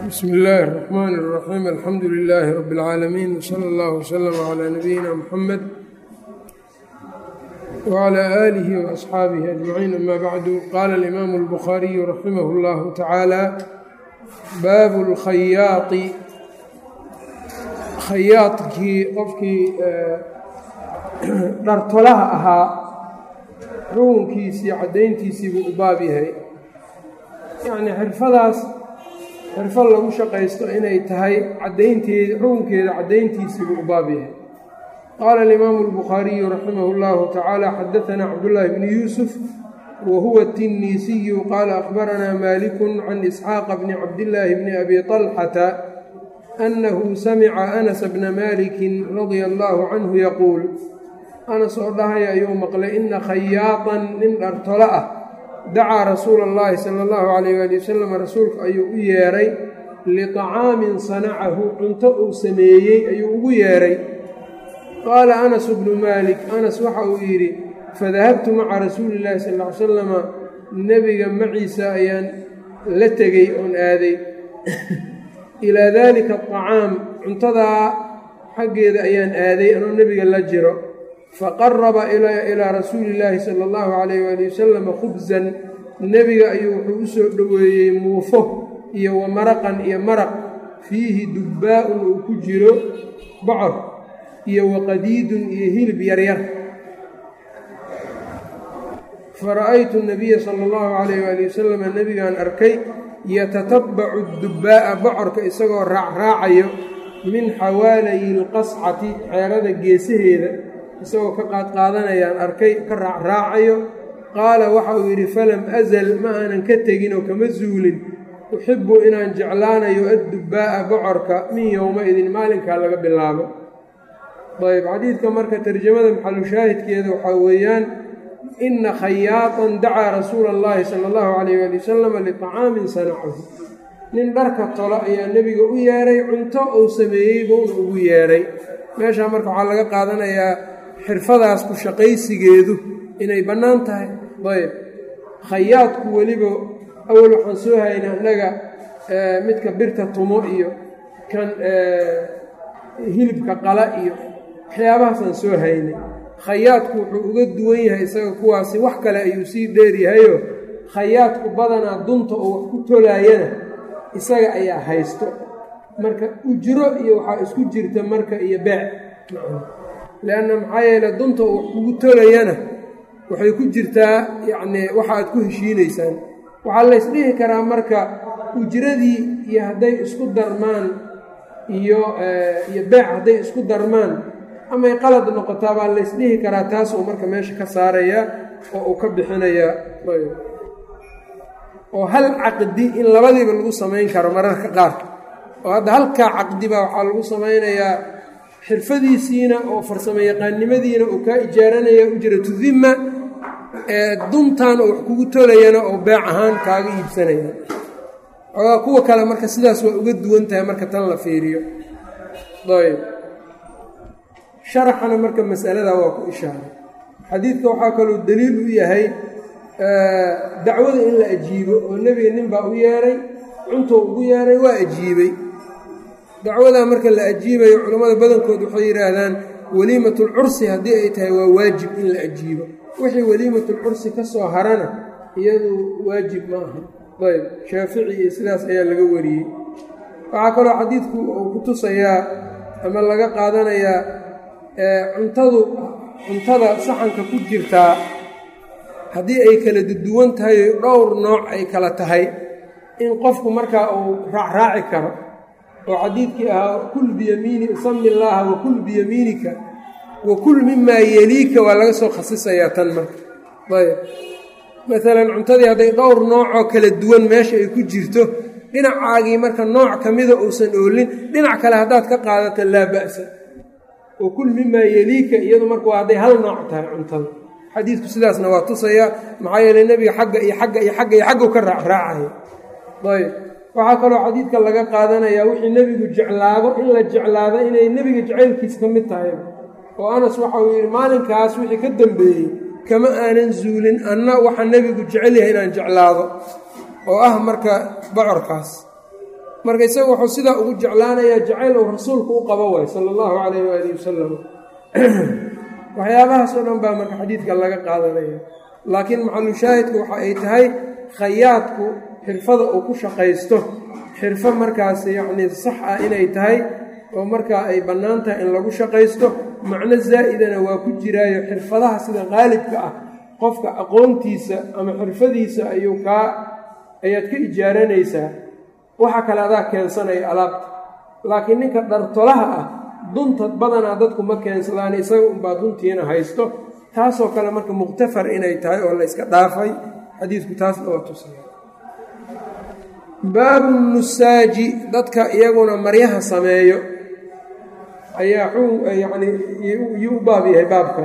bsmi illaahi الرaxmaan الraxiim alxamdu lilaahi rabi اlcaalamiin wsala اllah wslama calaa nabiyina muxamed wclى aalihi waasxaabihi ajmaciin ama bacdu qaala alimaamu اlbukhaariyu raximah اllahu tacaala baabu اlkhayaadi khayaadkii qofkii dhartolaha ahaa xukunkiisii caddayntiisii buu u baab yahay yacnii xirfadaas xirfad lagu shaqaysto inay tahay caddaynteeda xukunkeeda caddayntiisii buu u baab yahay qaala alimaamu albukhaariyu raximah اllahu tacaala xadaanaa cabdullaahi bni yuusuf wa huwa tinniisiyu qaala akhbaranaa maalikun can isxaaqa bni cabdillaahi bni abi طalxata annahu samica anas bna maalikin radia allaahu canhu yaquul anas oo dhahaya ayuu maqlay ina khayaatan nin dhartolo ah dacaa rasuula اllahi sala allahu calayh waali wasalam rasuulka ayuu u yeedhay liطacaamin sanacahu cunto uu sameeyey ayuu ugu yeedhay qaala anas bnu maalik anas waxa uu yidhi fadahabtu maca rasuuli illahi sal ly salama nebiga maciisa ayaan la tegey oon aaday ilaa daalika aطacaam cuntadaa xaggeeda ayaan aaday anoo nebiga la jiro faqaraba ilaa rasuuli illaahi sala allahu calayh waali wasalama khubsan nebiga ayuu wuxuu u soo dhoweeyey muufo iyo wa maraqan iyo maraq fiihi dubbaa-un uu ku jiro bocor iyo waqadiidun iyo hilib yaryar fara'aytu nabiya sala allahu calayh waali wasalama nebigaan arkay yatatabbacu dubbaa'a bocorka isagoo raacraacayo min xawaalayi lqascati xeerada geesaheeda isagoo ka qaadqaadanayaan arkay ka raacraacayo qaala waxa uu yidhi falam azal ma aanan ka tegin oo kama zuulin uxibbu inaan jeclaanayo addubbaa'a bocorka min yowma-idin maalinkaa laga bilaabo ayb xadiidka marka tarjamada maxalushaahidkeeda waxaa weeyaan ina khayaatan dacaa rasuula allahi sala allahu calayh waali wasalama liطacaamin sanacahu nin dharka tolo ayaa nebiga u yeedhay cunto uu sameeyey buuna ugu yeedhay meeshaa marka waxaa laga qaadanayaa xirfadaas ku shaqaysigeedu inay bannaan tahay ayb khayaadku weliba awal waxaan soo haynay annaga midka birta tumo iyo kan hilibka qala iyo waxyaabahaasaan soo haynay khayaadku wuxuu uga duwan yahay isaga kuwaasi wax kale ayuu sii dheeryahayo khayaadku badanaa dunta oo wax ku tolaayana isaga ayaa haysto marka ujro iyo waxaa isku jirta marka iyo beec leanna maxaa yeele dunta uu wax kugu tolayana waxay ku jirtaa yacnii waxa aad ku heshiinaysaan waxaa laysdhihi karaa marka ujradii iyo hadday isku darmaan iyo iyo beec hadday isku darmaan amay qalad noqotaa baa laysdhihi karaa taasuu marka meesha ka saarayaa oo uu ka bixinayaa oo hal caqdi in labadiiba lagu samayn karo mararka qaar oo hadda halkaa caqdi baa waxaa lagu samaynayaa xirfadiisiina oo farsamo yaqaannimadiina uu kaa ijaaranaya ujratu dimma ee duntan oo wax kugu tolayana oo beec ahaan kaaga iibsanaya ogaa kuwa kale marka sidaas waa uga duwan tahay marka tan la fiiriyo ayb sharaxana marka masaladaa waa ku ishaaray xadiidka waxaa kaloo daliil u yahay dacwada in la ajiibo oo nebiga nin baa u yeedhay cuntou ugu yeedhay waa ajiibay dacwadaa marka la ajiibayo culammada badankood waxay yidhaahdaan weliimatulcursi haddii ay tahay waa waajib in la ajiibo wixii weliimatulcursi ka soo harana iyadu waajib ma aha ayb shaafici iyo sidaas ayaa laga wariyey waxaa kaloo xadiidku uu ku tusayaa ama laga qaadanayaa cuntadu cuntada saxanka ku jirtaa haddii ay kala duwan tahay dhowr nooc ay kala tahay in qofku markaa uu raacraaci karo oo xadiidkii ahaa kul biyamiini sami illaaha wa kul biyamiinika wa kul mimaa yeliika waa laga soo khasisayaa tan marka ayb maalan cuntadii hadday dhowr noocoo kala duwan meesha ay ku jirto dhinacaagii marka nooc ka mida uusan oolin dhinac kale haddaad ka qaadato laa ba'sa wa kul mimaa yeliika iyadu marka waa hadday hal nooc tahay cuntada xadiidku sidaasna waa tusaya maxaa yeeley nebiga xagga iyo xagga iyo xagga iyo xaggu ka raacraacaya ayb waxaa kaloo xadiidka laga qaadanayaa wixii nebigu jeclaado in la jeclaado inay nebiga jacaylkiis ka mid tahay oo anas waxa uu yidhi maalinkaas wixii ka dambeeyey kama aanan zuulin anna waxaa nebigu jecel yahay inaan jeclaado oo ah marka bocorkaas marka isaga wuxuu sidaa ugu jeclaanayaa jacayl uu rasuulku u qabo waay sala allahu calayh waalihi wasalam waxyaabahaas oo dhan baa marka xadiidka laga qaadanaya laakiin maxalushaahidku waxa ay tahay khayaadku xirfada uu ku shaqaysto xirfo markaas yacnii sax ah inay tahay oo markaa ay bannaan tahay in lagu shaqaysto macno zaa'idana waa ku jiraayo xirfadaha sida qaalibka ah qofka aqoontiisa ama xirfadiisa ayuu kaa ayaad ka ijaaranaysaa waxa kale adaa keensanaya alaabta laakiin ninka dhartolaha ah duntad badanaa dadku ma keensadaan isaga unbaa duntiina haysto taasoo kale marka muqhtafar inay tahay oo la yska dhaafay xadiidku taasna waa tusaya baabu nusaaji dadka iyaguna maryaha sameeyo ayaa yani yuu u baab yahay baabkan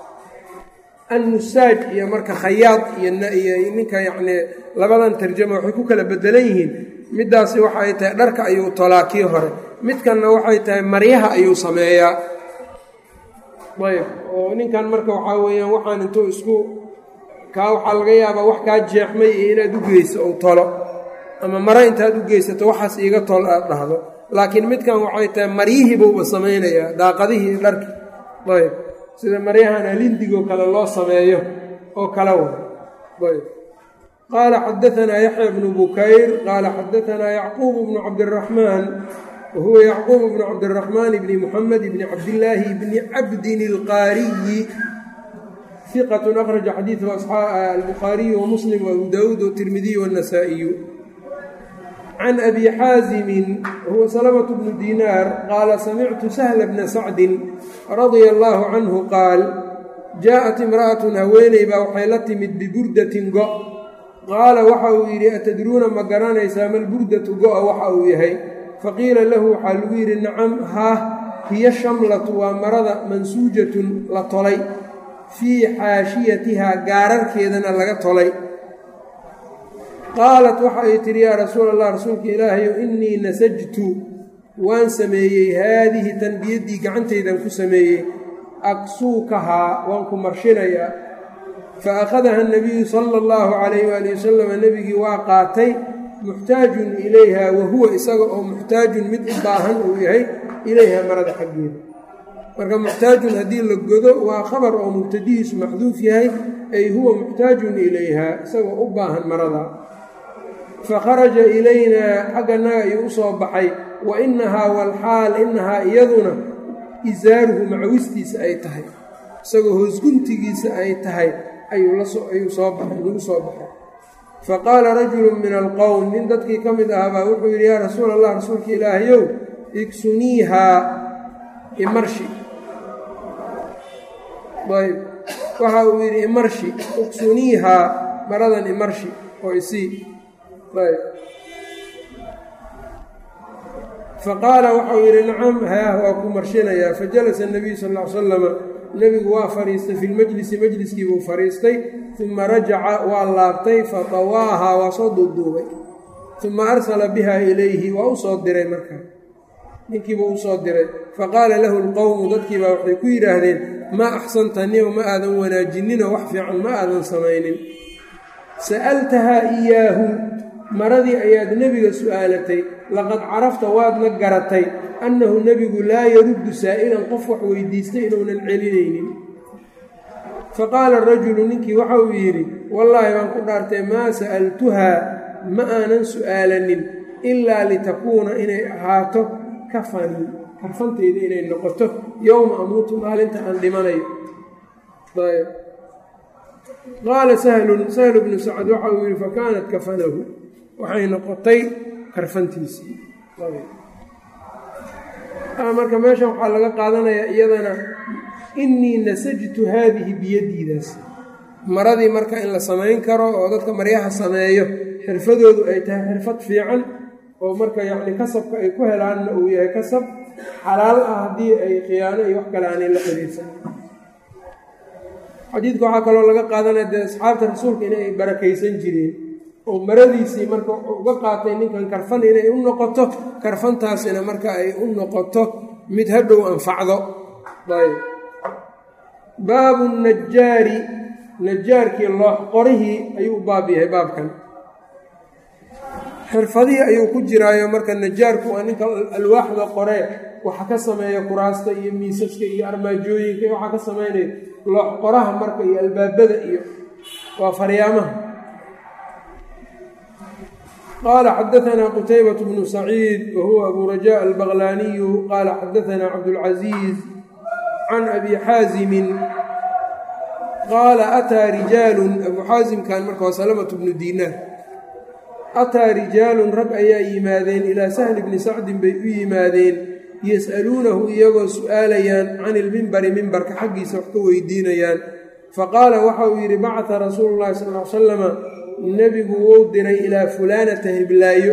annusaaj iyo marka khayaad iyo ninka yacnii labadan tarjama waxay ku kala bedelan yihiin middaasi waxa ay tahay dharka ayuu tolaa kii hore midkanna waxay tahay maryaha ayuu sameeyaa ayb oo ninkan marka waxaa weeyaan waxaan intuu isku kaa waxaa laga yaabaa wax kaa jeexmay iyo inaad u geyso ou tolo ama mare intaad u geysato waxaas iiga tol aad dhahdo laakiin midkan waxay tahay maryihiibuuba samaynayaa daaqadihii dharki ayb sida maryahan alindigoo kale loo sameeyo oo kala wa ayb qaala xadaanaa yaxya bnu bukayr qaala xadaanaa yacquub bnu cabdiraxmaan wa huwa yacquub bnu cabdiraxmaan bni muxamed bni cabdillaahi bni cabdin ilqaariyi iqatun akhraja xadiidahu albukhaariyu wamuslim waabu daawuud watirmidiy wannasaa'iyu can abi xaasimin huwa salamة bnu dinaar qaala samictu sahla bna sacdin radia allaahu canhu qaal jaaءat imra'atun haweeney baa waxay la timid biburdatin go' qaala waxa uu yidhi atadruuna ma garanaysaa malburdatu go'a waxa uu yahay faqiila lahu waxaa lagu yidhi nacam haah hiyo shamlatu waa marada mansuujatun la tolay fii xaashiyatihaa gaararkeedana laga tolay qaalat waxa ay tidhi yaa rasuul allah rasuulka ilaahayow innii nasajtu waan sameeyey haadihi tanbiyaddii gacantaydan ku sameeyey aksuukahaa waan ku marshinayaa fa akhadaha nabiyu sala allahu calayh waali wasalama nebigii waa qaatay muxtaajun ilayha wa huwa isaga oo muxtaajun mid u baahan uu yahay ilayha marada xaggeeda marka muxtaajun haddii la godo waa khabar oo mubtadihiisu maxduuf yahay ay huwa muxtaajun ilayha isagoo u baahan marada fakharaja ilaynaa xagganaga ayuu u soo baxay wa innahaa walxaal innahaa iyaduna isaaruhu macawistiisa ay tahay isagoo hoosguntigiisa ay tahay ayuu soo baxay lagu soo baxay faqaala rajulu min alqowm nin dadkii ka mid ahaabaa wuxuu yidhi yaa rasuul allah rasuulka ilaahayow igsuniihaa imarshi ayb waxa uu yidhi imarshi igsuniihaa maradan imarshi oo isii ayb faqaala waxau yidhi nacam haah waa ku marshinayaa fajalasa nabiyu sal l salama nebigu waa fadhiistay fi lmajlisi majliskii buu fadhiistay uma rajaca waa laabtay fatawaahaa waa soo duuduubay uma arsala biha ilayhi waa u soo diray markaa ninkiibuu usoo diray faqaala lahu lqowmu dadkiibaa waxay ku yidhaahdeen maa axsanta nima ma aadan wanaajinninoo wax fiican ma aadan samaynin sa'altahaa iyaahu maradii ayaad nebiga su'aalatay laqad carafta waadna garatay annahu nebigu laa yaruddu saa'ilan qof wax weydiistay inuunan celinaynin faqaala rajulu ninkii waxa uu yidhi wallaahi baan ku dhaartay maa sa'altuhaa ma aanan su'aalanin ilaa litakuuna inay ahaato kafanii karfantayda inay noqoto yowma amuutu maalinta aan dhimanayo qaala sahlun sahlu bnu sacad waxa uu yidhi fakaanat kafanahu waxay noqotay karfantiisii marka meeshan waxaa laga qaadanayaa iyadana innii nasajtu haadihi biyaddiidaas maradii marka in la samayn karo oo dadka maryaha sameeyo xirfadoodu ay tahay xirfad fiican oo marka yacni kasabka ay ku helaanna uu yahay kasab xalaal ah haddii ay khiyaano iyo wax kale aanay la xiriirsan xadiidka waxaa kaloo laga qaadanaya dee asxaabta rasuulka inay barakaysan jireen oo maradiisii marka uga qaatay ninkan karfan inay u noqoto karfantaasina marka ay u noqoto mid hadhow anfacdo ayb baabu najaari najaarkii loox qorihii ayuu u baab yahay baabkan xirfadihii ayuu ku jiraayo marka najaarku waa ninka alwaaxda qoree waxa ka sameeya kuraasta iyo miisaska iyo armaajooyinka iyo waxaa ka sameynaya loox qoraha marka iyo albaabada iyo waa faryaamaha qaala xadaanaa qutaybat bnu saciid wa huwa abu rajaa albaqlaaniyu qaala xadaanaa cabdulcasiiz can abi xaazimin qaala ataa rijaalun abu xaasimkan marka waa salamatu bnu diinaar ataa rijaalun rag ayaa yimaadeen ilaa sahli bni sacdin bay u yimaadeen yas'aluunahu iyagoo su'aalayaan can ilmimbari mimbarka xaggiisa wax ka weydiinayaan faqaala waxa uu yidhi bacata rasuulu llahi sal l salama nebigu wuu diray ilaa fulaanata hiblaayo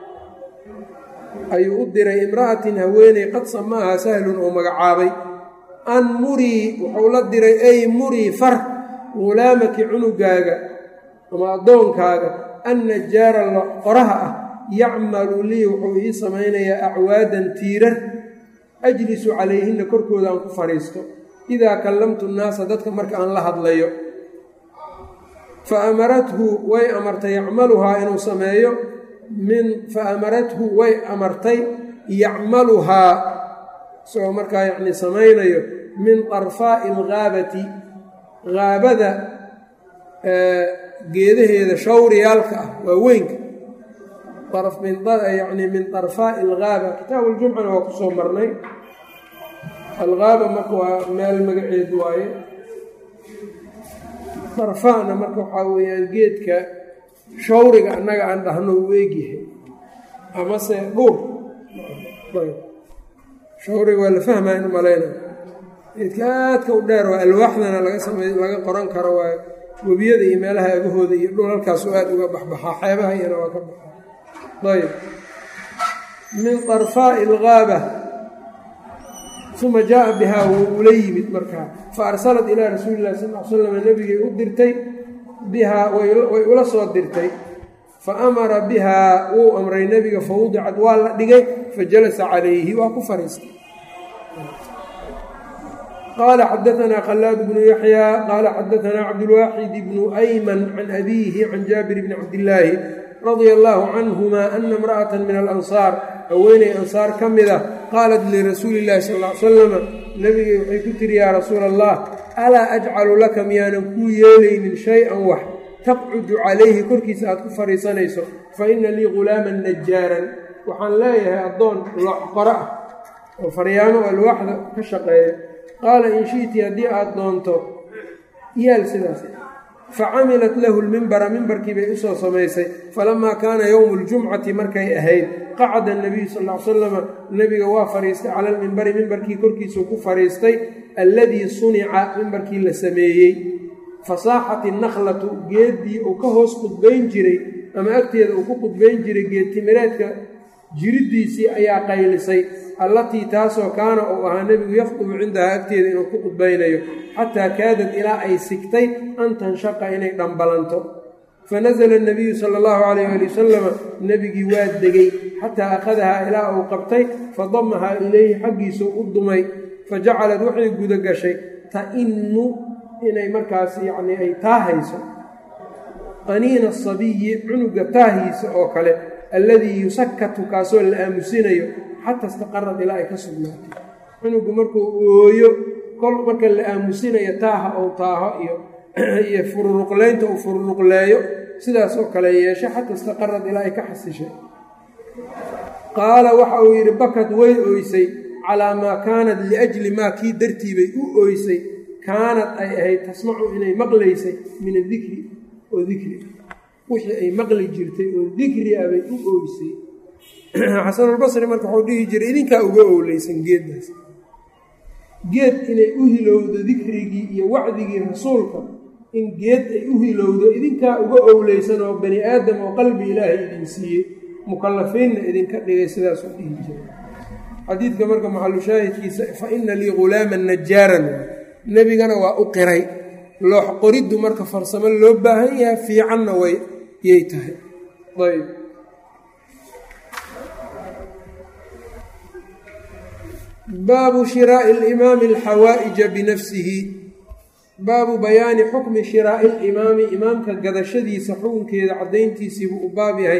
ayuu u diray imra'atin haweeney qad samaaha sahlun oo magacaabay an murii wuxuu la diray ay murii far hulaamaki cunugaaga ama addoonkaaga an najaara qoraha ah yacmalu lii wuxuu ii samaynayaa acwaadan tiirar ajlisu calayhinna korkooda aan ku fadhiisto idaa kallamtu nnaasa dadka marka aan la hadlayo fa amarathu way amartay yacmaluhaa inuu sameeyo min fa amarathu way amartay yacmaluhaa isagoo markaa yacni samaynayo min darfaa'i alghaabati haabada geedaheeda shawriyaalka ah waa weynka yani min darfaa'i alghaaba kitaabu ljumcana waa kusoo marnay alghaaba marka waa meel magaceed waaye darfaana marka waxaa weeyaan geedka shawriga annaga aan dhahno uu eegyahay amase dhuur shawriga waa la fahmayan malayna geedka aadka u dheer waa alwaaxdana laga samey laga qoran karo waa webiyada iyo meelaha agahooda iyo dhul halkaasu aad uga baxbaxaa xeebaha iyana waa ka baxaa ayb min darfaa'i algaaba uma jaaa bihaa wuu ula yimid markaa fa arsalat ilaa rasuuli illahi sal l slam nebigay u dirtay bihaa way ula soo dirtay fa amara bihaa wuu amray nebiga fa wudicad waa la dhigay fa jalasa calayhi waa ku fariistay qaala xadaanaa khalaad bnu yaxyaa qaala xadaanaa cabdulwaaxid bnu ayman can abiihi can jaabir bni cabdillaahi radia allaahu canhuma ana imra'ata min alansaar haweeney ansaar ka mid ah qaalat lirasuuli illahi sal ly salama nebigay waxay ku tiri yaa rasuula allah alaa ajcalu laka miyaanan kuu yeelaynin shay-an wax taqcudu calayhi korkiisa aad ku fadhiisanayso fa ina lii ghulaaman najaaran waxaan leeyahay addoon loox qoro ah oo faryaamo alwaaxda ka shaqeeya qaala in shi'ti haddii aad doonto yaal sidaas facamilat lahu lmimbara mimbarkii bay usoo samaysay falamaa kaana yowmu ljumcati markay ahayd qacada nabiyu sal l salama nebiga waa fadhiistay cala lmimbari mimbarkii korkiisuu ku fadhiistay alladii sunica mimbarkii la sameeyey fasaaxat innakhlatu geeddii uu ka hoos qudbayn jiray ama agteeda uu ku qudbayn jiray geedtimireedka jiriddiisii ayaa qaylisay allatii taasoo kaana uu ahaa nebigu yakhdubu cindahaa agteeda inuu ku qudbaynayo xataa kaadad ilaa ay sigtay an tanshaqa inay dhambalanto fanasala nabiyu sala allahu calayh ali wasalama nebigii waa degay xataa akhadahaa ilaa uu qabtay fadamahaa ilayhi xaggiisuu u dumay fa jacalad waxay guda gashay ta'innu inay markaas yacnii ay taahayso qaniina asabiyi cunuga taahiisa oo kale alladii yusakatu kaasoo la aamusinayo xataa istaqarad ilaa ay ka sugnaatay cunugu markuu ooyo kol marka la aamusinayo taaha ou taaho iyo iyo fururuqleynta uu fururuqleeyo sidaas oo kale yeeshay xataa istaqarad ilaa ay ka xasishay qaala waxa uu yidhi bakad way ooysay calaa maa kaanat liajli maa kii dartii bay u ooysay kaanad ay ahayd tasmacu inay maqlaysay min adikri oo dikri wixii ay maqli jirtay oo dikri ah bay u ooysay xasanulbasri marka wuxuu dhihi jiray idinkaa uga owleysan geeddaas geed inay u hilowdo dikrigii iyo wacdigii rasuulka in geed ay u hilowdo idinkaa uga owleysan oo bani aadam oo qalbi ilaahay idin siiyey mukallafiinna idinka dhigay sidaasuu dhihi jiray xadiidka marka maxalushaahidkiisa fa ina lii ghulaaman najaaran nebigana waa u qiray loox qoriddu marka farsamo loo baahan yahay fiicanna way yay tahay ayb baabu shiraa'i alimaami alxawaa'ija binafsihi baabu bayaani xukmi shiraa'i alimaami imaamka gadashadiisa xukunkeeda caddayntiisiibuu u baab yahay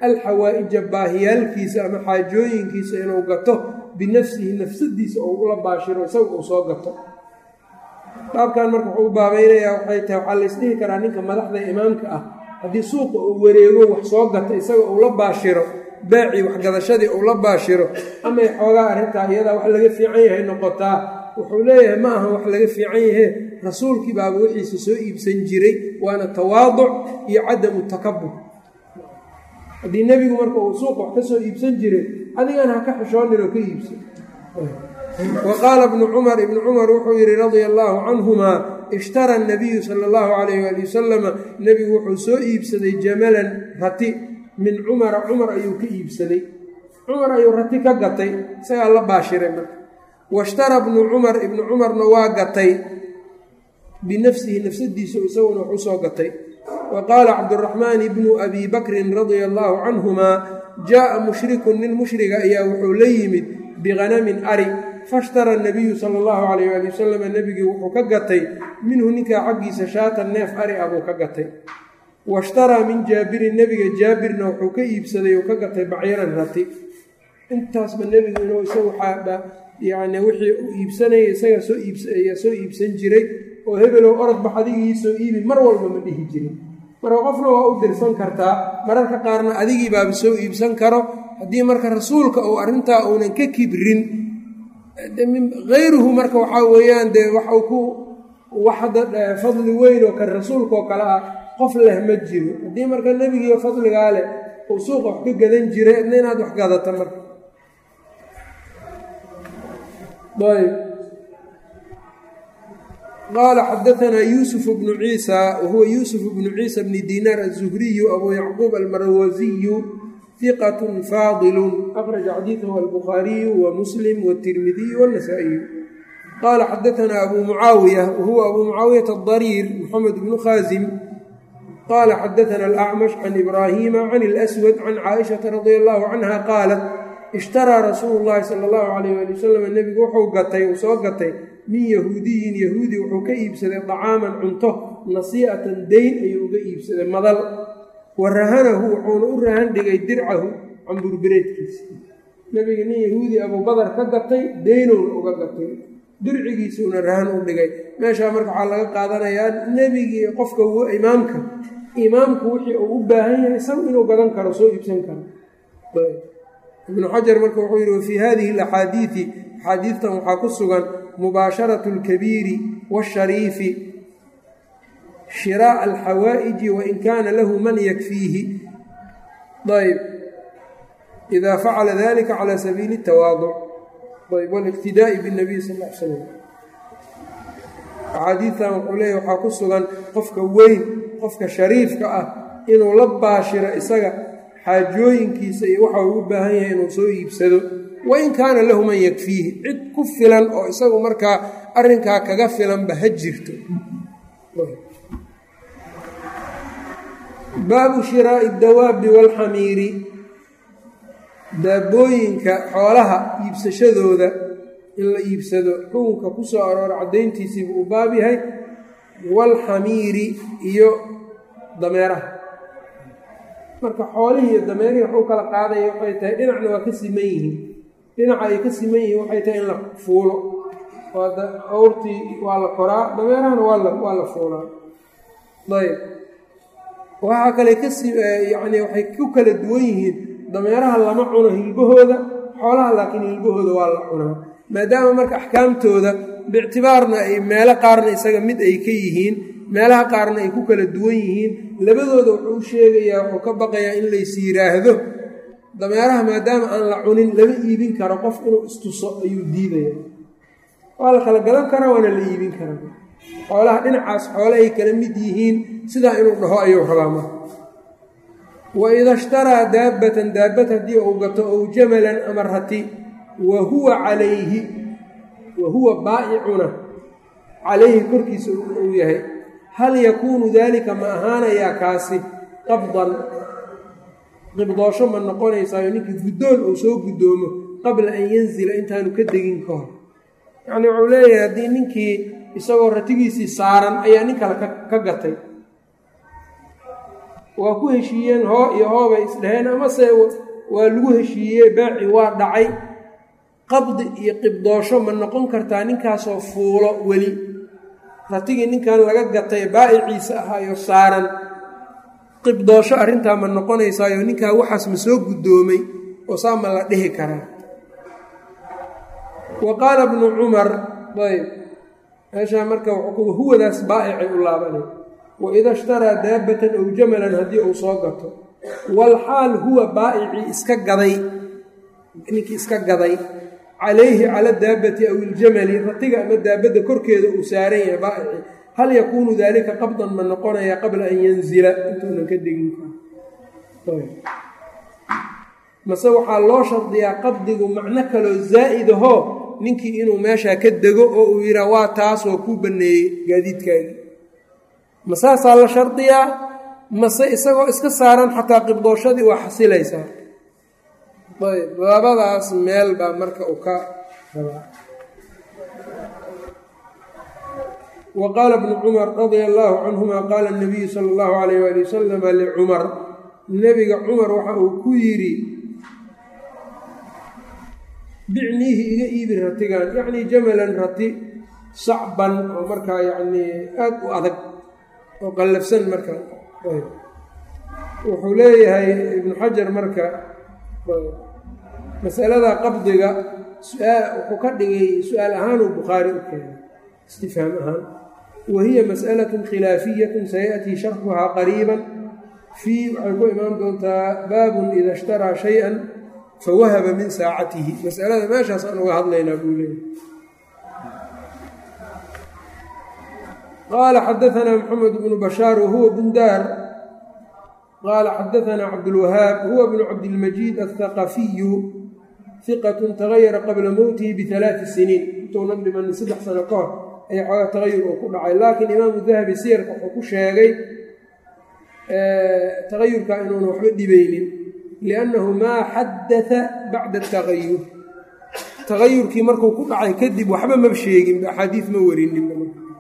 alxawaa-ija baahiyaalkiisa ama xaajooyinkiisa inuu gato binafsihi nafsadiisa ou ula baashiro isaga uu soo gato baabkan marka wuxuu u baabaynayaa waxay tahay waxaa laysdhihi karaa ninka madaxda imaamka ah haddii suuqa uu wareego wax soo gato isaga uu la baashiro baacii waxgadashadii uu la baashiro amay xoogaa arrintaa iyadaa wax laga fiican yahay noqotaa wuxuu leeyahay ma aha wax laga fiican yahe rasuulkii baaba wixiisa soo iibsan jiray waana tawaaduc iyo cadamu takabur haddii nebigu marka uu suuqa wax ka soo iibsan jiray adigana ha ka xishoonin oo ka iibsan wa qaala ibnu cumar ibnu cumar wuxuu yidhi radia allaahu canhumaa ishtara nabiyu sala allahu calayh waali wasalama nebigu wuxuu soo iibsaday jamalan rati min cumara cumar ayuu ka iibsaday cumar ayuu rati ka gatay isagaa la baashiray marka washtara bnu cumar ibnu cumarna waa gatay binafsihi nafsadiisu isaguna wax usoo gatay wa qaala cabduraxmaan ibnu abi bakrin radia allaahu canhumaa jaaa mushrikun nin mushriga ayaa wuxuu la yimid bighanamin ari fashtara nabiyu sala allahu calayh waali wasalam nebigii wuxuu ka gatay minhu ninkaa xaggiisa shaatan neef ari ah buu ka gatay washtaraa min jaabirin nebiga jaabirna wuxuu ka iibsaday oo ka gatay bacyaran rati intaasba nebigu inuu isagu yani wixii uu iibsanaya isagaa soo iibsayaa soo iibsan jiray oo hebelow orodbax adigii soo iibi mar walba ma dhihi jirin marka qofna waa u dirsan kartaa mararka qaarna adigii baaba soo iibsan karo haddii marka rasuulka uu arrintaa uunan ka kibrin hayruhu marka waxaa weeyaan dee waxau ku waxda fadli weyn oo kan rasuulkaoo kale ah qof leh ma jiro haddii marka nebigiiyo fadligaa leh uu suuqa wax ka gadan jiray adna inaad wax gadata marka ayb qaala xadaanaa yuusuf bnu ciisa wahuwa yuusuf bnu ciisa bni dinaar aلzuhriyu abu yacquub almarwasiyu hiqat faadilu akhraja xadiidahu albukhaariyu wa muslim wاtirmidiyu wاnasaa'iyu qaala xadaanaa abu mucaawiya wahuwa abu mucaawiyata adariir moxamed bnu khaasim qaala xadaana alacmash can ibraahiima can اlswad can caaishaةa radia allahu canha qaalat ishtaraa rasuulu llaahi sala allahu calayh waali wasalam nebigu wuxuu gatay uu soo gatay min yahuudiyin yahuudi wuxuu ka iibsaday dacaaman cunto nasii'atan dayn ayuu uga iibsaday madal wa rahanahu wuxuuna u rahan dhigay dircahu camburbireedkiisa nebiga nin yahuudi abubadar ka gatay daynowna uga gatay dircigiisuuna rahan u dhigay meeshaa marka waxaa laga qaadanayaa nebigii qofka imaamka imaamku wixii uu u baahan yahay isagu inuu gadan karo soo iibsan karo ibnu xajar marka wuxuu yidhi wafii hadihi alaxaadiidi axaadiidtan waxaa ku sugan mubaasharatu alkabiiri waashariifi shiraa'a alxawaa'iji wain kaana lahu man yakfiihi ayb idaa facala dalika cala sabiili اtawaaduc ayb wاliqtidaa'i bاnabiy sal l slam axaadiidtan wuxuu leeyahy waxaa ku sugan qofka weyn qofka shariifka ah inuu la baashiro isaga xaajooyinkiisa iyo waxa uu u baahan yahay inuu soo iibsado wain kaana lahu man yakfiihi cid ku filan oo isagu markaa arrinkaa kaga filanba ha jirto baabu shiraa'i dawaabi waalxamiiri daabooyinka xoolaha iibsashadooda in la iibsado xukunka ku soo aroora caddayntiisiibuu u baab yahay waalxamiiri iyo dameeraha marka xoolihii iyo dameerihii wax u kala qaadaya waxay tahay dhinacna waa ka siman yihiin dhinaca ay ka siman yihiin waxay tahay in la fuulo awrtii waa la koraa dameerahana waa la fuulaa ayb waxaa kale kayani waxay ku kala duwan yihiin dameeraha lama cuno hilbahooda xoolaha laakiin hilbahooda waa la cunaa maadaama marka axkaamtooda biictibaarna ay meelo qaarna isaga mid ay ka yihiin meelaha qaarna ay ku kala duwan yihiin labadooda wuxuu u sheegayaa wuxuu ka baqayaa in lays yidhaahdo dameeraha maadaama aan la cunin lama iibin karo qof inuu istuso ayuu diidaya waa la kala gadan karaa waana la iibin karaa xoolaha dhinacaas xoole ay kala mid yihiin sidaa inuu dhaho ayuu rabaa marka wa ida ishtaraa daabbatan daabad haddii uu gato ow jamalan ama rati wa huwa calayhi wa huwa baa'icuna calayhi korkiisa uu yahay hal yakuunu daalika ma ahaanayaa kaasi qabdan qibdoosho ma noqonaysaayo ninkii guddoon uu soo guddoomo qabla an yanzila intaanu ka degin ka hor yacnii wuxuu leeyahay haddii ninkii isagoo ratigiisii saaran ayaa nin kale ka gatay waa ku heshiiyeen hoo iyo hoobay isdhaheen amase waa lagu heshiiyey baaci waa dhacay qabdi iyo qibdoosho ma noqon kartaa ninkaasoo fuulo weli ratigii ninkan laga gatay baa'iciisa ahaayo saaran qibdoosho arrintaa ma noqonaysaayo ninkaa waxaas ma soo guddoomay oo saa ma la dhihi karaa wa qaala bnu cumar ayb meeshaa marka huwadaas baa'icay u laabanay waida ishtaraa daabbatan ow jamalan haddii uu soo gato walxaal huwa baa'icii iska gaday ninkii iska gaday calayhi cala daabbati aw iljamali ratiga ama daabadda korkeeda uu saaran yahay baa'ici hal yakuunu daalika qabdan ma noqonaya qabla an yanzila intuunan ka degin mase waxaa loo shardiyaa qabdigu macno kaloo zaa'idahoo ninkii inuu meeshaa ka dego oo uu yidhaa waa taas oo kuu banneeyey gaadiidkaagii ma saasaa la shardiyaa mase isagoo iska saaran xataa qibdooshadii waa xasilaysaa ayb labadaas meel baa marka uu ka rabaa wa qaala bnu cumar radia allaahu canhuma qaala nabiyu sala allahu calayh waali wasalama licumar nebiga cumar waxa uu ku yidhi bicniihi iga iibi ratigan yacnii jamalan rati sacban oo markaa yacnii aada u adag oo qallafsan marka wuxuu leeyahay ibnu xajar marka masalada qabdiga wuxuu ka dhigay su-aal ahaanuu bukhaari u keenay istifhaam ahaan wa hiya mas'alatun khilaafiyatun sayaأtii sharxuhaa qariiban fii waxay ku imaan doontaa baabun ida ishtaraa shay-an fawahaba min saacatihi masalada meeshaas aan uga hadlaynaa buu leeyahy qaala xadaanaa maxamed bnu bashaar wahuwa bundaar qaala xadaanaa cabdulwahaab huwa bnu cabdilmajiid athaqafiyu hiqatun tagayara qabla mowtihi bialaai siniin intuunan dhimanin saddex sano ka hor ayaa xoogaa tagayur uu ku dhacay laakiin imaamu dahabi siyarka wuxuu ku sheegay tagayurka inuuna waxba dhibaynin liannahu maa xadaa bacda tagayur tagayurkii markuu ku dhacay kadib waxba ma sheeginba axaadiis ma warininba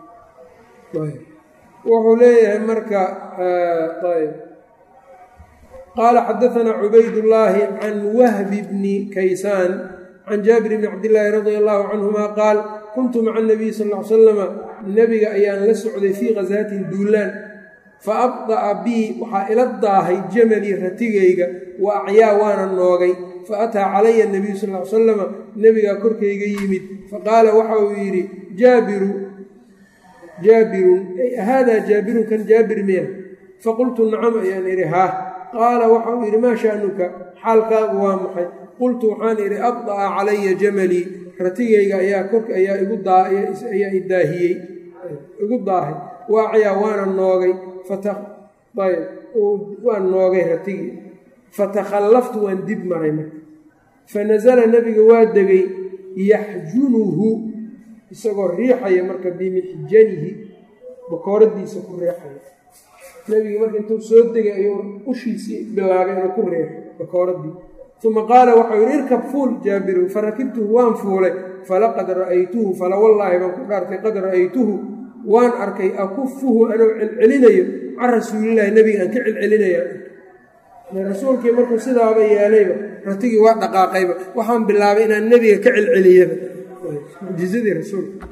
wuxuu leeyahay marka ayb qaala xadaanaa cubaydullaahi can wahbi bni kaysaan can jaabir bni cabdillaahi radia allaahu canhuma qaal kuntu maca nabiy sal l salama nebiga ayaan la socday fii khasaatin duulaan fa abda'a bii waxaa ila daahay jamalii ratigayga wa acyaa waana noogay fa ataa calaya nabiyu sal l salama nebigaa korkayga yimid faqaala waxa uu yidhi jaabiru jaabirun haadaa jaabirun kan jaabir miya faqultu nacam ayaan idhi haa qaala waxa uu yidhi maa sha'nuka xaalkaagu waa maxay qultu waxaan idhi abda'a calaya jamalii ratigayga ayaa korka ayaa igu ayaa idaahiyey igu daahay waacayaa waana noogay ayb waan noogay ratigii fatakhallaftu waan dib maray marka fanasala nebiga waa degay yaxjunuhu isagoo riixaya marka bimixjanihi bakooradiisa ku riixaya nebigii marka intuu soo degay ayuu ushiisii bilaabay inuu ku riixo bakooradii uma qaala waxau yidhi irkab fuul jaabirun farakibtuhu waan fuulay falaqad ra'aytuhu fala wallaahi baan ku dhaartay qad ra'aytuhu waan arkay akufuhu anuu celcelinayo can rasuulilaahi nebiga aan ka celcelinaya rasuulkii markuu sidaaba yeelayba ratigii waa dhaqaaqayba waxaan bilaabay inaan nebiga ka celceliyaba mucjizadii rasuulka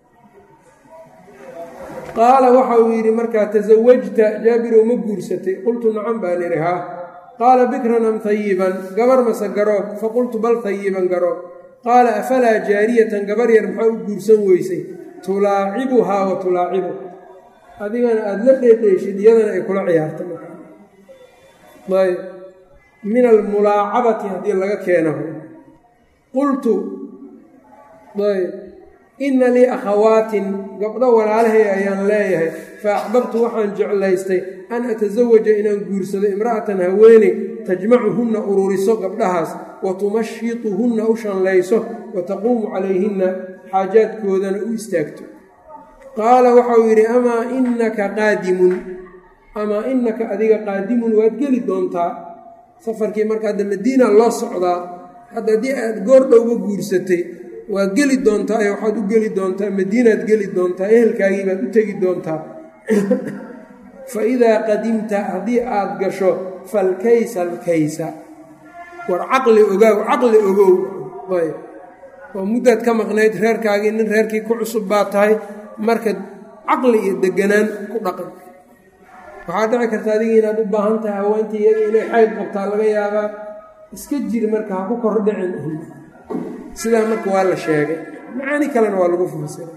qaala waxa uu yidhi markaa tasawajta jaabirow ma guursatay qultu nacam baan idhi haa qaala bikran am hayiban gabar mase garoob faqultu bal hayiban garoob qaala afalaa jaariyatan gabar yar maxaa u guursan weysay tulaacibuhaa wa tulaacibu adigana aada la dheedheeshid iyadana ay kula ciyaarta ayb min almulaacabati haddii laga keeno qultu ayb inna lii akhawaatin gabdho walaalahay ayaan leeyahay fa axbabtu waxaan jeclaystay an atasawaja inaan guursado imra'atan haweeney tajmacuhunna ururiso gabdhahaas wa tumashituhunna u shanlayso wa taquumu calayhinna xaajaadkoodana u istaagto qaala waxauu yidhi amaa innaka qaadimun amaa innaka adiga qaadimun waad geli doontaa safarkii marka hadda madiina loo socdaa hadda haddii aad goordhowga guursatay waad geli doontaa ee waxaad u geli doontaa madiinaad geli doontaa ehelkaagii baad u tegi doontaa faidaa qadimta haddii aad gasho falkaysa alkaysa war caqli ogaaw caqli ogow ayb oo muddaad ka maqnayd reerkaagii nin reerkii ku cusub baa tahay marka caqli iyo deganaan ku dhaqan waxaa dhici karta adiga inaad u baahan tahay haweentii iyada inay xayd qabtaa laga yaabaa iska jir marka ha ku kordhicin sidaa marka waa la sheegay macaani kalena waa lagu fasiray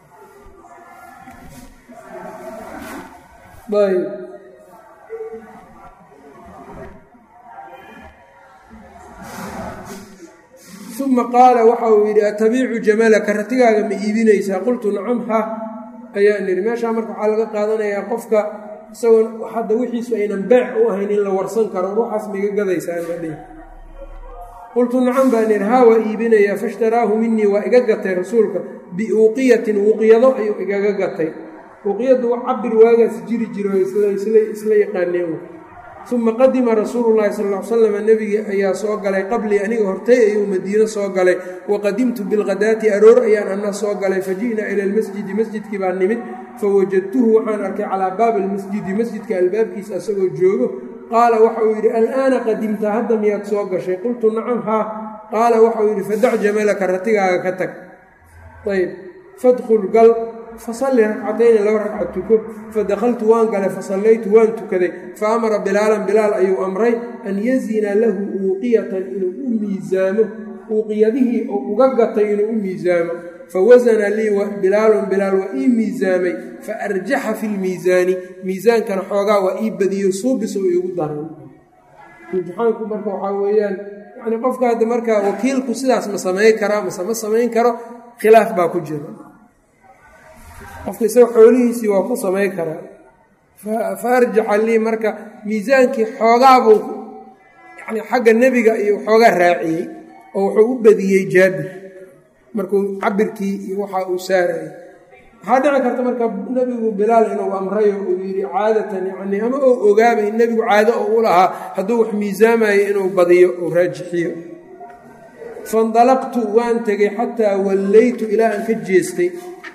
ayb uma qaala waxa uu yidhi atabiicu jamalaka ratigaaga ma iibinaysaa qultu nacam ha ayaan idhi meeshaa marka waxaa laga qaadanayaa qofka isagoo hadda wixiisu aynan beec u ahayn in la warsan karo ruuxaas maiga gadaysaa madhi qultu nacam baan idhi haa waa iibinayaa faishtaraahu minii waa iga gatay rasuulka biuuqiyatin uuqiyado ayuu igaga gatay uuqiyadu cabir waagaas jiri jiro isla yaqaaneen uma qadima rasuulu llahi sal l slam nebigii ayaa soo galay qablii aniga hortay ayuu madiino soo galay waqadimtu bilkhadaati aroor ayaan ana soo galay faji'naa ila lmasjidi masjidkii baa nimid fawajadtuhu waxaan arkay calaa baabi lmasjidi masjidka albaabkiisa asagoo joogo qaala waxa uu yidhi al'aana qadimta hadda miyaad soo gashay qultu nacam haa qaala waxauu yidhi fadac jamalaka ratigaaga ka tag ayb fadkhul gal fasalli ragcatayni laba ragca tuko fadakhaltu waan galay fasallaytu waan tukaday fa amara bilaalan bilaal ayuu amray an yazina lahu uuqiyatan inuu u miisaamo uuqiyadihii oo uga gatay inuu u miisaamo fawasana lii bilaalun bilaal waa ii miisaamay fa arjaxa fi lmiisaani miisaankana xoogaa waa ii badiyo suubis oo iigu daran imtixaanku marka waxaa weeyaan yani qofka hadda markaa wakiilku sidaas ma samayn karaa mase ma samayn karo khilaaf baa ku jira qofka isaga xoolihiisii waa ku samayn karaa fa arjaxa lii marka miisaankii xoogaabuu yani xagga nebiga iyo xoogaa raaciyey oo wuxuu u badiyey jaabir markuu cabirkii iyo waxa uu saarayay waxaa dhici karta marka nebigu bilaal inuu amrayo uu yidhi caadatan yani ama ou ogaabay nebigu caado oo u lahaa hadduu wax miisaamayo inuu badiyo uu raajixiyo faindalaqtu waan tegey xataa wallaytu ilaa aan ka jeestay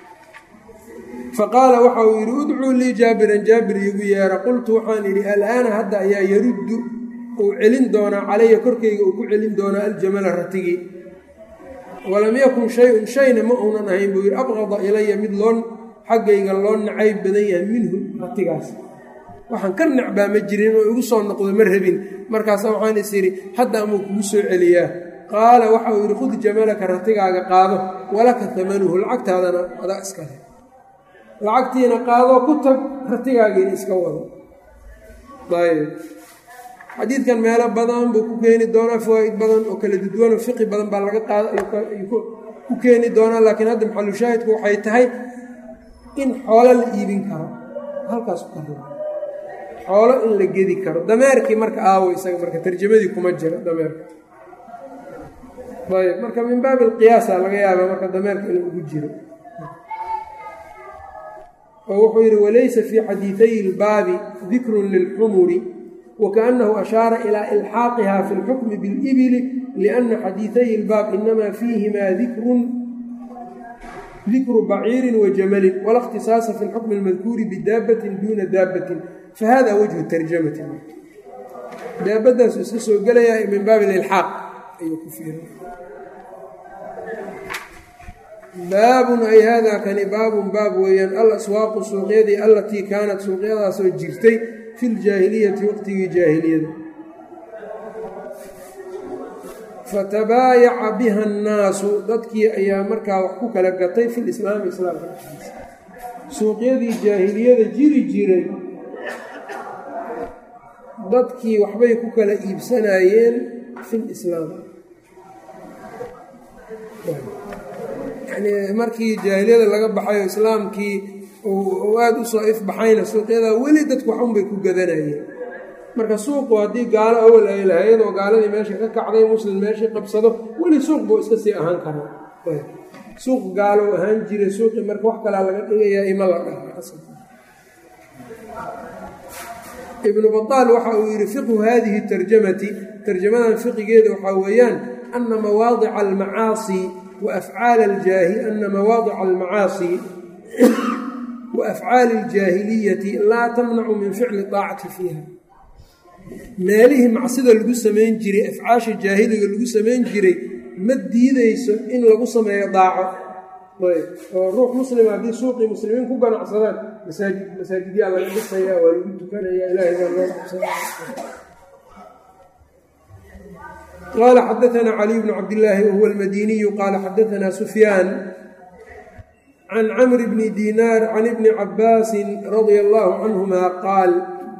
faqaala waxa uu yidhi udcuu lii jaabiran jaabir iigu yeera qultu waxaan idhi alaana hadda ayaa yaruddu uu celin doonaa calaya korkayga uu ku celin doonaa aljamala ratigii walam yakun shay-un shayna ma uunan ahayn buu yidhi abqada ilaya mid loo xaggayga loo nacayb badan yahay minhu ratigaas waxaan ka necbaa ma jirin oo igu soo noqdo ma rabin markaasa waxaan is idhi hadda amuu kugu soo celiyaa qaala waxa uu yidhi khud jamalaka ratigaaga qaado walaka tamanuhu lacagtaadana adaa iskale lacagtiina qaadoo ku tag ratigaagiina iska wado ayb xadiidkan meelo badan buu ku keeni doonaa fawaa'id badan oo kala dudwanoo fiqi badan baa laga qaada ku keeni doonaa laakiin hadda maxalushaahidku waxay tahay in xoolo la iibin karo halkaas ka ri xoolo in la gedi karo dameerkii marka aawo isaga marka tarjamadii kuma jira dameerka ayb marka min baabi alqiyaasa laga yaaba marka dameerka inuu ugu jiro oo wuxuu yidhi walaysa fii xadiiday ilbaabi dikrun lilxumuri wkaأnahu ashaara ilى ilxaaqiha fi اlxukmi biاlibili liأna xadiiday ilbaab inama fiihimaa dikru baciirin wajamalin wala اkhtisaasa fi اlxukmi اlmadkuuri bidaabatin duuna daabatin fahada wajhu tarjamati daabadaasu iska soo gelaya min baabi ilxaaq ayuu ku fiira baabun ay hada kani baabun baab weeyaan alaswaaqu suuqyadii allatii kaanat suuqyadaasoo jirtay fi ljaahiliyati waqtigii jaahiliyada fatabaayaca biha annaasu dadkii ayaa markaa wax ku kala gatay fi lislaami islaamka dhexdiisa suuqyadii jaahiliyada jiri jiray dadkii waxbay ku kala iibsanayeen fi lislaam yani markii jaahiliyada laga baxayo islaamkii uu aada u soo ifbaxayna suuqyada weli dadku waxunbay ku gadanayeen marka suuqu haddii gaalo awal ay lahayd oo gaaladii meesha ka kacday muslim meeshii qabsado weli suuq buu iska sii ahaan karaa suuq gaalo ahaan jiray suuqii marka wax kalaa laga dhigayaa ima la dhaha ibnu bataal waxa uu yidhi fiqhu hadihi tarjamati tarjamadan fiqigeeda waxaa weeyaan ana mawaadica almacaasi wa afcaala aljaahi ana mawaadica almacaasi wa afcaali iljaahiliyati laa tamnacu min ficli daacati fiiha meelihii macsida lagu samayn jiray afcaasha jaahiliga lagu samayn jiray ma diideyso in lagu sameeyo daaco oo ruux muslima haddii suuqii muslimiin ku ganacsadaan masaajid masaajidyaa laga dhisaya waa lagu tukanaya ilaahay baa loo qabsana qaala xadaanaa caliy bnu cabdillaahi wahuwa almadiniyu qaala xadaanaa sufyaan can camri bni dinaar can ibni cabaasin radia allaahu canhuma qaal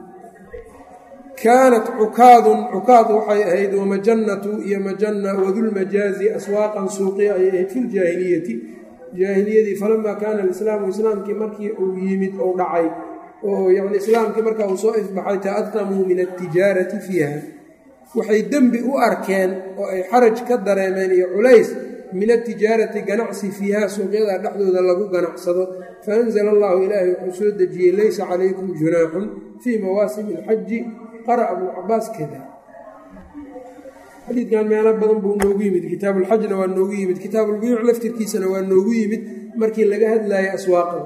kaanat cukaadun cukaad waxay ahayd wamajannatu iyo majanna wadulmajaazi aswaaqan suuqiya ayay ahayd fi ljaahiliyati jaahiliyadii falamaa kaana alislaamu islaamkii markii uu yimid ou dhacay oo yani islaamkii markaa uu soo ifbaxay ta'aqamuu min altijaarati fiiha waxay dembi u arkeen oo ay xaraj ka dareemeen iyo culays min atijaarati ganacsi fiiha suuqyada dhexdooda lagu ganacsado faanzala allahu ilaahay wuxuu soo dejiyey laysa calaykum junaaxun fii mawaasimi alxaji qara abuu cabaas kada xadiidkan meelo badan buu noogu yimid kitaabuulxajna waa noogu yimid kitaabulbuyuuc laftirkiisana waa noogu yimid markii laga hadlayay aswaaqada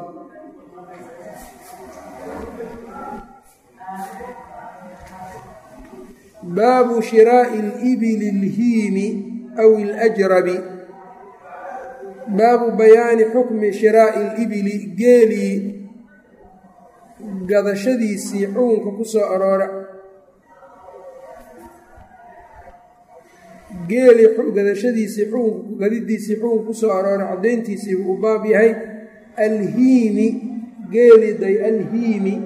baabu shiraa'i alibili alhiimi aw ilajrabi baabu bayaani xukmi shiraa'i alibili geelii gadashadiisii xukunka ku soo aroora geelii gadashadiisii xukunka gadidiisii xukunka ku soo aroora caddayntiisii buu u baab yahay alhiimi geelii day alhiimi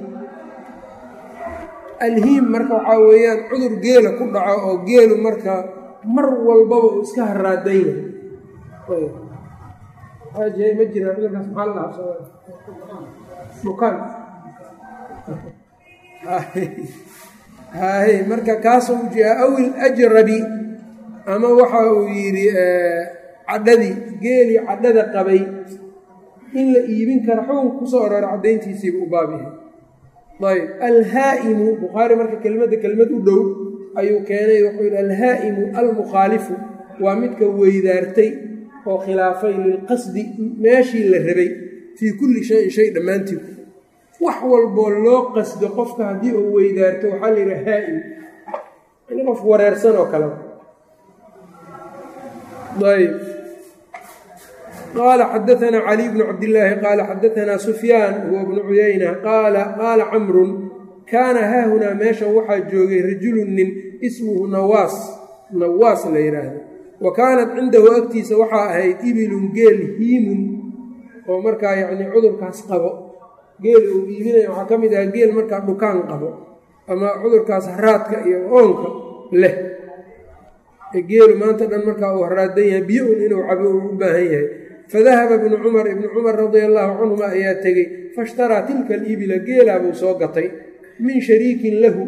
alhiim marka waxaa weeyaan cudur geela ku dhaco oo geelu marka mar walbaba uu iska haraadayna ma jiraan cudurkaas maxaa la dhahaa bukaan hay marka kaasoo ujeeda awil ajrabi ama waxa uu yidhi cadhadii geelii cadhada qabay in la iibin kara xukunka kusoo aroora caddayntiisiiba u baab yahay ayb alhaa'imu bukhaari marka kelmadda kelmad u dhow ayuu keenay wuxuu yidhi alhaa'imu almukhaalifu waa midka weydaartay oo khilaafay lilqasdi meeshii la rabay fii kulli shayin shay dhammaantii wax walboo loo qasdo qofka haddii uu weydaarto waxaa la yidhi haa'im in qof wareersan oo kale ayb qaala xadaanaa caliy bnu cabdillaahi qaala xadaanaa sufyaan huwa bnu cuyayna qaala qaala camrun kaana haahunaa meeshan waxaa joogay rajulun nin ismuhu nawaas nawaas la yidhaahdo wa kaanat cindahu agtiisa waxaa ahayd ibilun geel hiimun oo markaa yacnii cudurkaas qabo geel uu iibinaya waxaa ka mid aha geel markaa dhukaan qabo ama cudurkaas haraadka iyo oonka leh geelu maanta dhan markaa uu haraadan yahay biyo un inuu cabo uu u baahan yahay fadahaba ibnu cumar ibnu cumar radia allaahu canhuma ayaa tegey fashtaraa tilka alibila geelaa buu soo gatay min shariikin lahu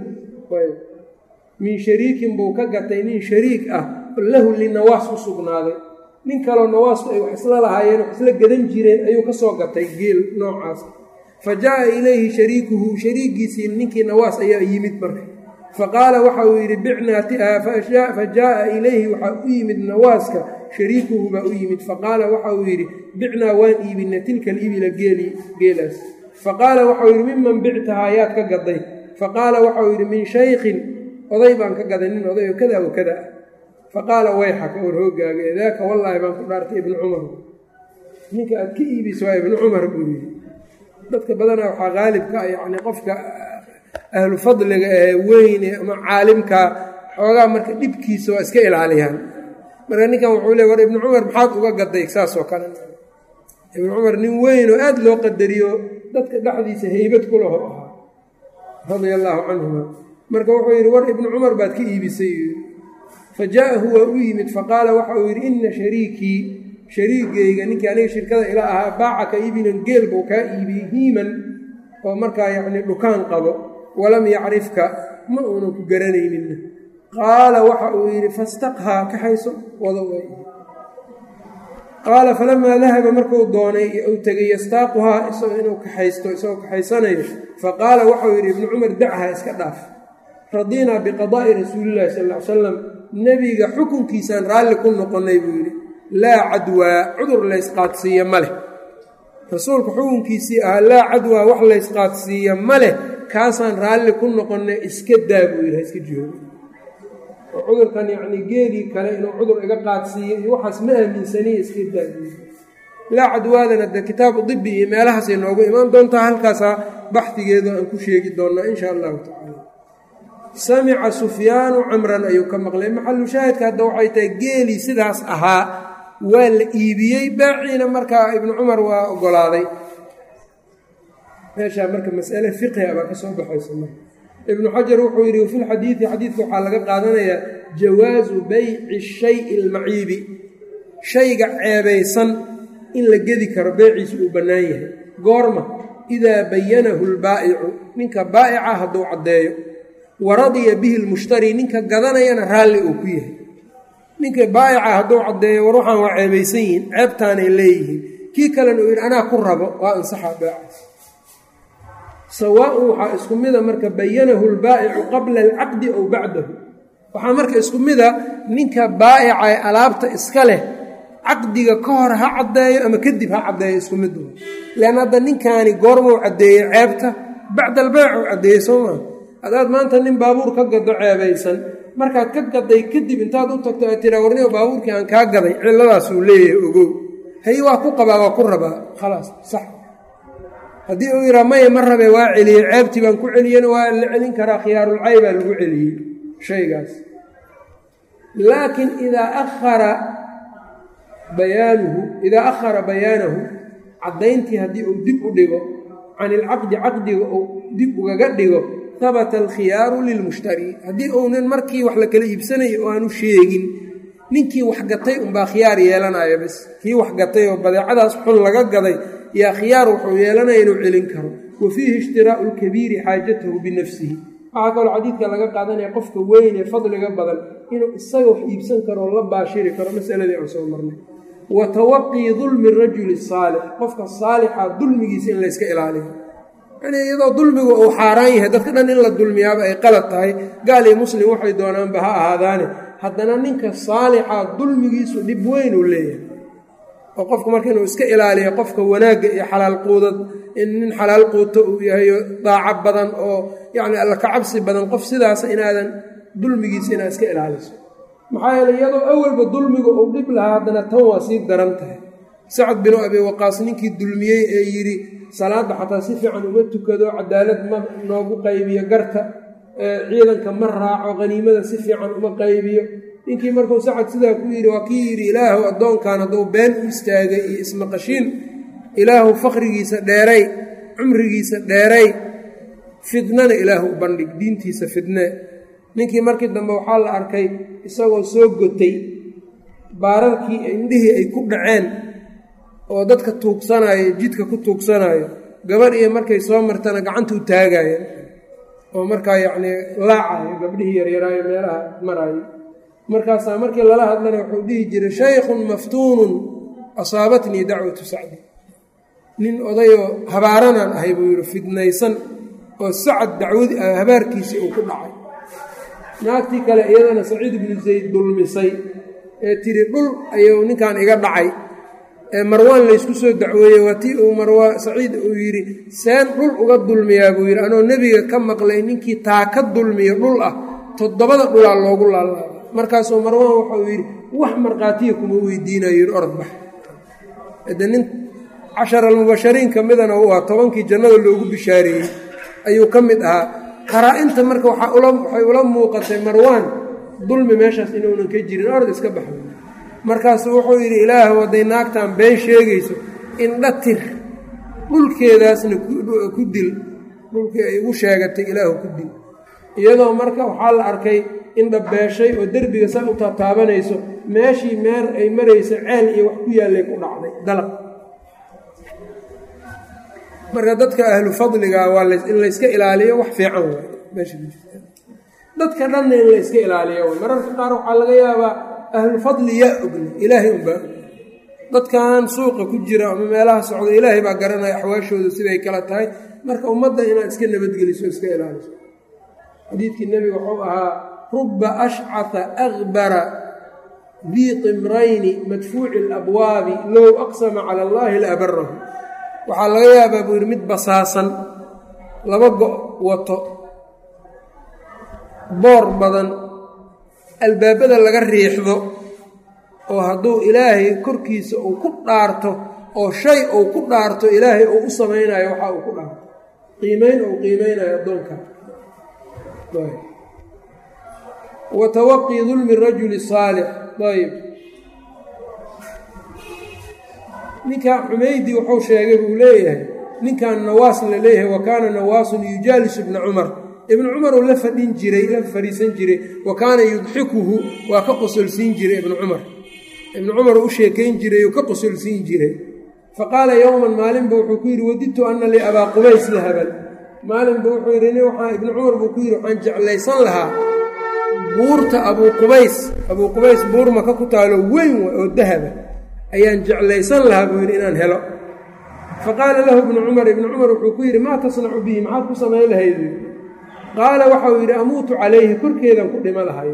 min shariikin buu ka gatay nin shariik ah lahu linawaas u sugnaaday nin kaloo nawaastu ay wax isla lahaayeen wax isla gadan jireen ayuu ka soo gatay geel noocaas fa jaa ilayhi shariikuhu shariigiisii ninkii nawaas ayaa yimid marka faqaala waxa uu yidhi bicnaa fa jaaa ilayhi waxaa u yimid nawaaska shariikuhu baa u yimid faqaala waxa uu yidhi bicnaa waan iibina tilka alibila geeli geelaas faqaala waxau yidhi miman bictahaa yaad ka gaday faqaala waxau yidhi min shaykhin oday baan ka gaday nin oday oo kada wa kada ah faqaala wayxaka or hoogaaga daaka wallaahi baan ku dhaartay ibnu cumar ninka aad ka iibisa waa ibnu cumar buu yidhi dadka badanaa waxaa qaalibka ah yacni qofka ahlu fadliga ee weyne ama caalimka xoogaa marka dhibkiisa waa iska ilaaliyaan marka ninkan wuxuu le war ibnu cumar maxaad uga gaday saasoo kale ibnu cumar nin weyn oo aada loo qadariyo dadka dhexdiisa heybad ku laho ahaa radia allaahu canhuma marka wuxuu yidhi war ibnu cumar baad ka iibisay fa jaaءahu waa u yimid faqaala waxa uu yidhi ina shariikii shariigayga ninkii aniga shirkada ila ahaa baacaka ibinan geel buu kaa iibiyey hiiman oo markaa yacni dhukaan qabo walam yacrifka ma uunan ku garanayninna qaala waxa uu yidhi fastaqhaa kaxayso wada way qaala falamaa dahaba markuu doonay uu tegay yastaaquhaa isagoo inuu kaxaysto isagoo kaxaysanayo faqaala waxau yidhi ibnu cumar dachaa iska dhaaf radinaa biqadaa'i rasuulillahi sal ll ly salam nebiga xukunkiisaan raalli ku noqonnay buu yidhi laa cadwaa cudur laysqaadsiiyo ma leh rasuulka xukunkiisii ahaa laa cadwaa wax laysqaadsiiya ma leh kaasaan raalli ku noqonay iska daa buu yidhaha iska joogo oo cudurkan yacnii geedii kale inuu cudur iga qaadsiiyo iyo waxaas ma aaminsaniya iska daa buu yidhi laa cadwaadana dee kitaabu dibi iyo meelahaasay noogu imaan doontaa halkaasaa baxdigeedu aan ku sheegi doonnaa insha allahu tacala samica sufyaanu camran ayuu ka maqlay maxalu shaahidka hadda waxay tahay geelii sidaas ahaa waa la iibiyey baaciina markaa ibnu cumar waa ogolaaday meeshaa marka masale fiqhiga baa ka soo baxaysa marka ibnu xajar wuxuu yidhi wafi lxadiidi xadiidka waxaa laga qaadanayaa jawaasu bayci shayi almaciibi shayga ceebaysan in la gedi karo beeciisu uu bannaan yahay goorma idaa bayanahu lbaa'icu ninka baa'ica hadduu caddeeyo wa radiya bihi lmushtari ninka gadanayana raalli uu ku yahay ninka baa'ica hadduu caddeeyo war waxaan waa ceebaysan yihiin ceebtaanay leeyihiin kii kalena uu yidhi anaa ku rabo waa ansaxaa beecaas sawaaun waxaa isku mida marka bayanahu lbaa'icu qabla alcaqdi ow bacdahu waxaa marka isku mida ninka baa'ica ee alaabta iska leh caqdiga ka hor ha caddeeyo ama kadib ha caddeeyo isku mid wa leanna hadda ninkaani goormuu caddeeyey ceebta bacda albeyc uu caddeeyey soo maa haddaad maanta nin baabuur ka gado ceebaysan markaad ka gaday kadib intaad u tagto aad tiraa warnigo baabuurkii aan kaa gaday cilladaasuu leeyahay ogow hay waa ku qabaa waa ku rabaa khalaas sax haddii uu yidhaa maya ma rabe waa celiyey ceebtii baan ku celiyena waa la celin karaa khiyaarulcay baa lagu celiyey shaygaas laakiin idaa ahara bayaanuhu idaa akhara bayaanahu caddayntii haddii uu dib u dhigo can ilcaqdi caqdiga uu dib ugaga dhigo habata alkhiyaaru lilmushtari haddii uunan markii wax la kala iibsanayo oo aanu sheegin ninkii wax gatay unbaa khiyaar yeelanaya bas kii wax gatay oo badeecadaas xun laga gaday yaa khiyaar wuxuu yeelanaya inuu celin karo wa fiihi ishtiraa'u lkabiiri xaajatahu binafsihi waxaa kaloo xadiidka laga qaadanaya qofka weyn ee fadliga badan inuu isaga wax iibsan karo oo la baashiri karo masaladii aan soo marnay wa tawaqii dulmi rajuli saalix qofka saalixa dulmigiisa in layska ilaaliyo yani iyadoo dulmigu uu xaaraan yahay dadka dhan in la dulmiyaaba ay qalad tahay gaal iyo muslim waxay doonaanba ha ahaadaane haddana ninka saalixa dulmigiisu dhib weyn uu leeyahay oo qofka marka inuu iska ilaaliyo qofka wanaagga iyo xalaal quudad in nin xalaal quuto uu yahayo daaco badan oo yacni alla kacabsi badan qof sidaasa inaadan dulmigiisa inaad iska ilaaliso maxaa yeele iyadoo awalba dulmiga uu dhib lahaa haddana tan waa sii daran tahay sacad binu abi waqaas ninkii dulmiyey ee yidhi salaadda xataa si fiican uma tukado cadaalad ma noogu qaybiyo garta ciidanka ma raaco haniimada si fiican uma qaybiyo ninkii markuu sacad sidaa ku yidhi waa kii yidhi ilaahu addoonkan hadduu been u istaagay iyo ismaqashiin ilaahu fakrigiisa dheeray cumrigiisa dheeray fidnana ilaahu u bandhig diintiisa fidne ninkii markii dambe waxaa la arkay isagoo soo gotay baararkii indhihii ay ku dhaceen oo dadka tuugsanayo jidka ku tuugsanayo gabadh iyo markay soo martana gacanta u taagayeen oo markaa yacnii laacayo gabdhihii yaryaraayo meelaha maraayo markaasaa markii lala hadlana wuxuu dhihi jiray shaykhun maftuunun asaabatnii dacwatu sacdi nin odayoo habaaranaan ahay buu yidhi fidnaysan oo sacad dacwadi habaarkiisii uu ku dhacay naagtii kale iyadana saciid ibnu zayd dulmisay ee tiri dhul ayuu ninkan iga dhacay ee marwaan laysku soo dacweeyey waa tii uu marwaan saciid uu yidhi seen dhul uga dulmiyaa buu yidhi anoo nebiga ka maqlay ninkii taa ka dulmiyo dhul ah toddobada dhulaa loogu laalaabay markaasuu marwaan waxauu yidhi wax markhaatiya kuma weydiinayo yidhi orod bax de nin cashar almubashariin ka midana u ah tobankii jannada loogu bishaareeyey ayuu ka mid ahaa qaraa-inta marka waxay ula muuqatay marwaan dulmi meeshaas inuunan ka jirin orod iska baxo markaasuu wuxuu yidhi ilaahu hadday naagtan been sheegayso indha tir dhulkeedaasna ku dil dhulkii ay ugu sheegatay ilaahu ku dil iyadoo marka waxaa la arkay indha beeshay oo derbiga saa u taataabanayso meeshii meer ay marayso ceel iyo wax ku yaallay ku dhacday dalaq marka dadka ahlu fadliga waa in layska ilaaliyo wax fiican waay meesha ku jirta dadka dhanna in layska ilaaliyo way mararka qaar waxaa laga yaabaa ahlufadli yaa ogna ilaahay unbaa dadkan suuqa ku jira ama meelaha socda ilaahay baa garanaya axwaashooda siday kala tahay marka ummadda inaad iska nabadgeliso iska ilaaliso xadiidkii nebiga wuxuu ahaa ruba ashcata akbara dii timrayni madfuuci alabwaabi low aqsama cala allaahi la abarahu waxaa laga yaabaa buu yidhi mid basaasan laba go' wato boor badan albaabada laga riixdo oo hadduu ilaahay korkiisa uu ku dhaarto oo shay uu ku dhaarto ilaahay uu u samaynayo waxa uu ku dhaarto qiimeyn uu qiimeynayo addoonka wa tawaqii dulmi rajuli saalix ayb ninkan xumaydi wuxuu sheegay buu leeyahay ninkan nawaas la leeyahay wa kaana nawaasun yujaalisu ibna cumar ibnu cumar uu la fadhin jiray la fadhiisan jiray wa kaana yudxikuhu waa ka qosolsiin jiray ibnu cumar ibnu cumar uu u sheekayn jiray oo ka qosolsiin jiray fa qaala yowman maalinba wuxuu ku yidhi wadidtu ana li abaa qubays lahaban maalinba wuxuu yidhi nin waxaa ibnu cumar buu ku yidhi waxaan jeclaysan lahaa buurta abuu qubays abuu qubays buur maka ku taalo weyn oo dahaba ayaan jeclaysan lahaa buu yidhi inaan helo fa qaala lahu ibnu cumar ibnu cumar wuxuu ku yidhi maa tasnacu bihi maxaad ku samayn lahayd qaala waxau yidhi amuutu calayhi korkeedan ku dhimo lahay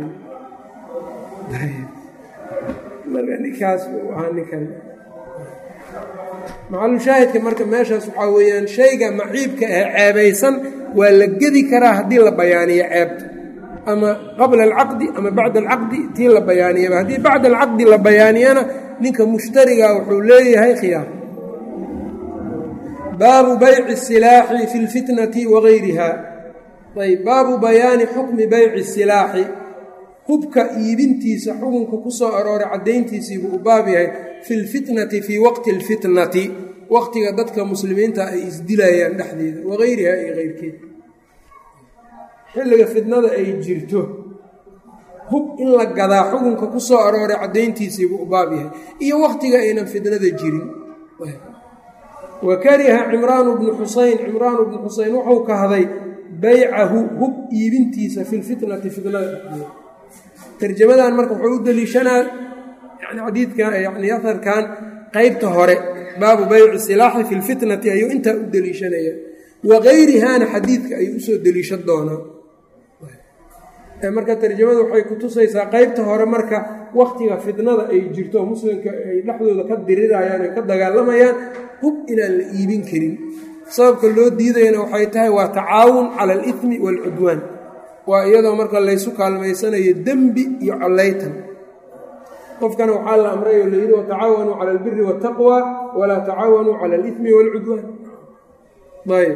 marka ninkaas ahaa ninkan macalushaahidka marka meeshaas waxaa weeyaan shayga maciibka ah ceebaysan waa la gedi karaa haddii la bayaaniyo ceebta ama qabla alcaqdi ama bacda alcaqdi tii la bayaaniyaba haddii bacda alcaqdi la bayaaniyana ninka mushtariga wuxuu leeyahay khiyaar baabu bayci silaaxi fi lfitnati wagayriha ayb baabu bayaani xukmi bayci silaaxi hubka iibintiisa xukunka ku soo arooray caddayntiisiibuu u baab yahay fi lfitnati fii waqti alfitnati waqtiga dadka muslimiinta ay isdilayaan dhexdeeda wagayriha iyo keyrkeed xilliga fitnada ay jirto hub in la gadaa xukunka ku soo arooray caddayntiisiibuu u baab yahay iyo waqtiga aynan fitnada jirin wa kariha cimraanu bnu xusayn cimraanu bnu xusayn wuxuu kahday baycahu hub iibintiisa fi lfitnati fitnada dhexdeeda tarjamadan marka wuxuu u deliishanaa yani xadiidkan yani aharkan qeybta hore baabu bayci silaaxi fi lfitnati ayuu intaa u deliishanaya wagayrihana xadiidka ayuu usoo deliishan doonaa marka tarjamada waxay kutusaysaa qeybta hore marka waktiga fitnada ay jirto muslimka ay dhexdooda ka dirirayaan ay ka dagaalamayaan hub inaan la iibin karin sababka loo diidayana waxay tahay waa tacaawun cala alithmi waalcudwaan waa iyadoo marka laysu kaalmaysanayo dembi iyo collaytan qofkana waxaa la amray oo layidhi watacaawanuu cala albiri waataqwa walaa tacaawanuu cala alithmi waalcudwaan ayb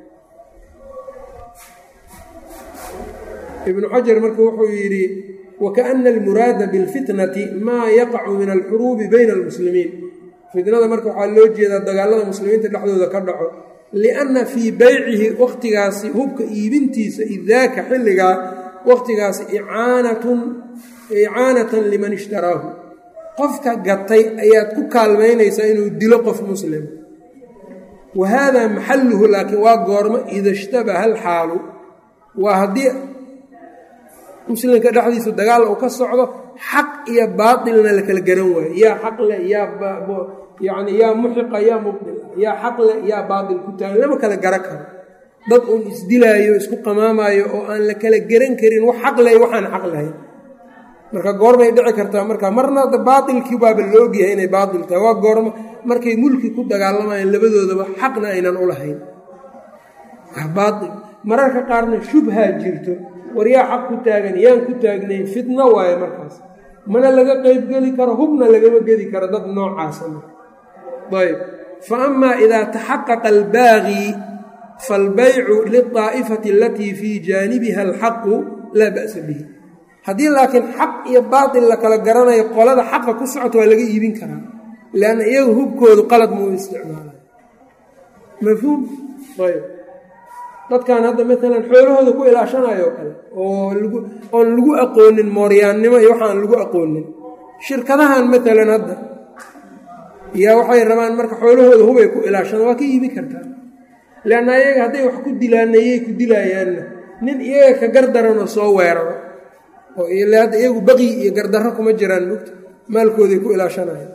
ibnu xajar marka wuxuu yidhi wakaana almuraada bilfitnati maa yaqacu min alxuruubi bayna almuslimiin fitnada marka waxaa loo jeedaa dagaalada muslimiinta dhexdooda ka dhaco lianna fii beycihi wakhtigaasi hubka iibintiisa idaaka xilligaa wakhtigaasi icaanatun icaanatan liman ishtaraahu qofka gatay ayaad ku kaalmaynaysaa inuu dilo qof muslim wa haadaa maxalluhu laakiin waa goormo ida ishtabaha alxaalu waa haddii muslimka dhexdiisu dagaal uu ka socdo xaq iyo baatilna la kala garan waayo yaa xaq leh yaa yacni yaa muxiqa yaa mubdil yaa xaq leh yaa baatil ku taagan lama kala garan karo dad uun isdilaayo isku qamaamayo oo aan la kala garan karin wax xaq leh waxaan xaq lahayn marka goorbay dhici kartaa marka marna baatilkii baaba la ogyahay inay baatil tahay waa goormo markay mulki ku dagaalamayaan labadoodaba xaqna aynan u lahayn baail mararka qaarna shubhaa jirto war yaa xaq ku taagan yaan ku taagnayn fitno waaye markaas mana laga qeybgeli karo hubna lagama gedi karo dad noocaasa ayb fa amaa idaa taxaqaqa albaaqii faalbaycu liلطaa'ifati alatii fii jaanibiha alxaqu laa ba'sa bihi haddii laakiin xaq iyo baatil la kala garanayo qolada xaqa ku socota waa laga iibin karaa leanna iyaga hubkoodu qalad muu isticmaalay mafhuum ayb dadkan hadda maalan xoolahooda ku ilaashanayo kale oo lagu oon lagu aqoonin mooryaannimo iyo waxaan lagu aqoonin shirkadahan maalan hadda yaa waxay rabaan marka xoolahooda hubay ku ilaashadaan waa ka iibi kartaa leanna iyaga hadday wax ku dilaanayay ku dilaayaanna nin iyaga ka gardaranoo soo weeraro oo ile hadda iyagu baqi iyo gardarro kuma jiraan mugta maalkooday ku ilaashanayan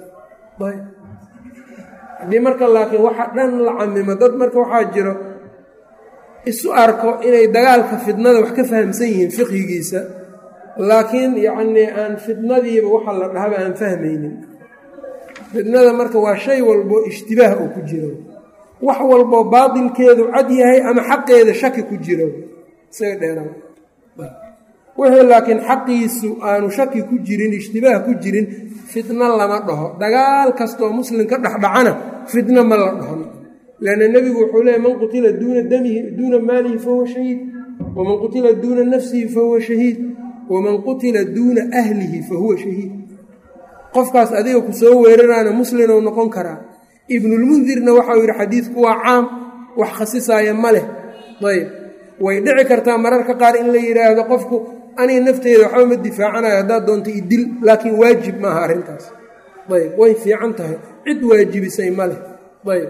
haddii marka laakiin waxa dhan la camimo dad marka waxaa jiro isu arko inay dagaalka fidnada wax ka fahamsan yihiin fiqhigiisa laakiin yacnii aan fidnadiiba waxa la dhahaba aan fahmaynin fidnada marka waa shay walbo ishtibaah oo ku jiro wax walboo baatilkeedu cad yahay ama xaqeeda shaki ku jiro isaga dheera wixii laakiin xaqiisu aanu shaki ku jirin ishtibaah ku jirin fitno lama dhaho dagaal kastaoo muslim ka dhexdhacana fitno ma la dhahon lanna nebigu wuxuu leeyay man qutila duuna damihi duuna maalihi fahuwa shahiid waman qutila duuna nafsihi fahuwa shahiid waman qutila duuna ahlihi fahuwa shahiid qofkaas adiga ku soo weeraraana muslinou noqon karaa ibnulmundirna waxau yidhi xadiidku waa caam wax khasisaaya ma leh ayb way dhici kartaa mararka qaar in la yidhaahdo qofku aniga nafteeda waxba ma difaacanayo haddaad doonto idil laakiin waajib maaha arrintaas ayb way fiican tahay cid waajibisay ma leh ayb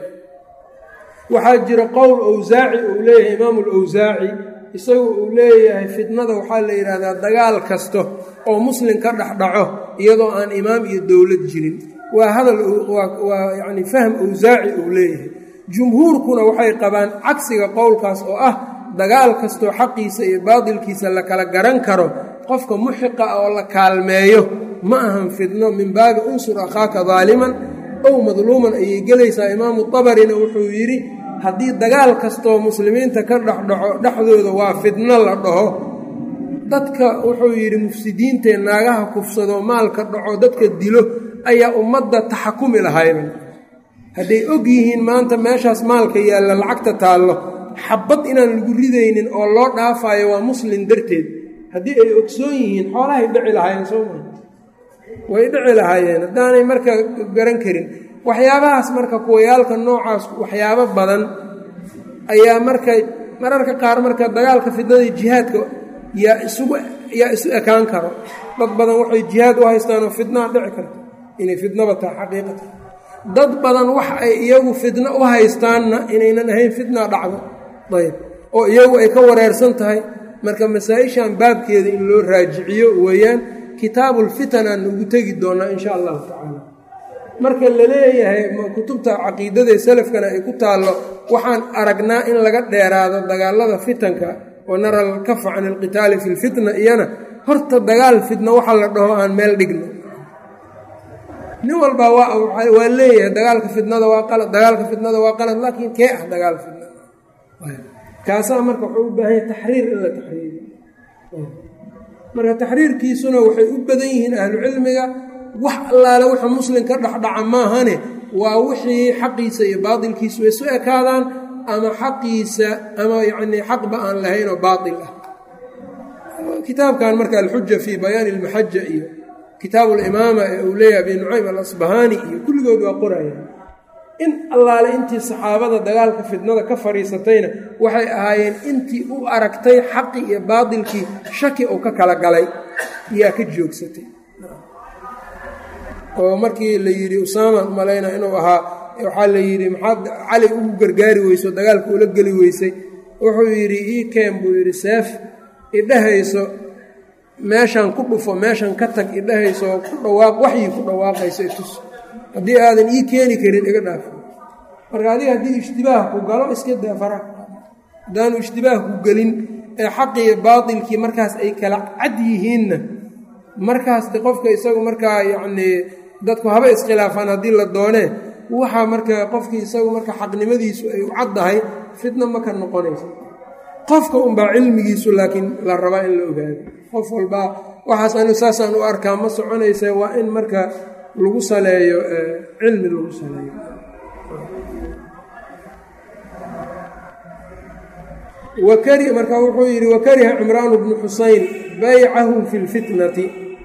waxaa jira qowl owsaaci uu leeyahay imaamu lowsaaci isagu uu leeyahay fitnada waxaa la yidhaahdaa dagaal kasta oo muslim ka dhexdhaco iyadoo aan imaam iyo dowlad jirin waa hadal waa yacni fahm owsaaci uu leeyahay jumhuurkuna waxay qabaan cagsiga qowlkaas oo ah dagaal kastoo xaqiisa iyo baadilkiisa la kala garan karo qofka muxiqa oo la kaalmeeyo ma ahan fitno min baabi unsur akhaaka daaliman ow madluuman ayay gelaysaa imaamu tabarina wuxuu yidhi haddii dagaal kastoo muslimiinta ka dhexdhaco dhexdooda waa fitno la dhaho dadka wuxuu yidhi mufsidiintae naagaha kufsado maalka dhaco dadka dilo ayaa ummadda taxakumi lahayba hadday og yihiin maanta meeshaas maalka yaalla lacagta taallo xabad inaan lagu ridaynin oo loo dhaafayo waa muslim darteed haddii ay ogsoon yihiin xoolahay dhici lahaayeen soo maa way dhici lahaayeen haddaanay marka garan karin waxyaabahaas marka kuwayaalka noocaas waxyaabo badan ayaa marka mararka qaar marka dagaalka fidnada jihaadka yaa isugu yaa isu ekaan karo dad badan waxay jihaad u haystaanoo fidnaa dhici karta inay fidnaba tahay xaqiiqata dad badan wax ay iyagu fidno u haystaanna inaynan ahayn fitna dhacdo ayb oo iyagu ay ka wareersan tahay marka masaa-ishan baabkeeda in loo raajiciyo weeyaan kitaabulfitan aan ugu tegi doonaa insha allahu tacaala marka la leeyahay kutubta caqiidadae salafkana ay ku taallo waxaan aragnaa in laga dheeraado dagaalada fitanka wa nara alkafa can alqitaali fi lfitna iyana horta dagaal fitna waxa la dhaho aan meel dhigno nin walbaa waa leeyahay dagaalka fitnada waa qalad dagaalka fitnada waa qalad laakiin kee ah dagaal fitnada kaasaa marka wuxuu u baahanya taxriir in la taxriiriyo marka taxriirkiisuna waxay u badan yihiin ahlucilmiga wax allaale wuxuu muslim ka dhexdhaca maahane waa wixii xaqiisa iyo baatilkiisu ay su ekaadaan ama xaqiisa ama yacnii xaqba aan lahayn oo baatil ah kitaabkan marka alxuja fii bayaani ilmaxaja iyo kitaabu limaama ee uu leeyahay abi nucaym alasbahaani iyo kulligood waa qorayaan in allaale intii saxaabada dagaalka fitnada ka fadhiisatayna waxay ahaayeen intii u aragtay xaqi iyo baatilkii shaki uu ka kala galay yaa ka joogsatay oo markii la yidhi usaaman malayna inuu ahaa waxaa la yidhi maxaad cali ugu gargaari weyso dagaalka ula geli weysay wuxuu yidhi ii keen buu yidhi seef idhahayso meeshan ku dhufo meeshan ka tag idhahayso ku dhawaaq waxyii ku dhawaaqayso itus haddii aadan ii keeni karin iga dhaaf marka adiga haddii ishtibaah ku galo iska daa fara haddaanu ishtibaah ku gelin ee xaqiiyo baatilkii markaas ay kala cad yihiinna markaas de qofka isagu markaa yacnii dadku haba iskhilaafaan haddii la doonee waxaa marka qofkii isagu marka xaqnimadiisu ay u caddahay fitna ma ka noqonaysa qofka unbaa cilmigiisu laakiin la rabaa in la ogaado qof walbaa waxaas anigu saasaan u arkaa ma soconaysa waa in marka lagu saleeyo cilmi lagu saleeyo wakari marka wuxuu yidhi wakariha cimraanu bnu xusayn baycahu fi lfitnati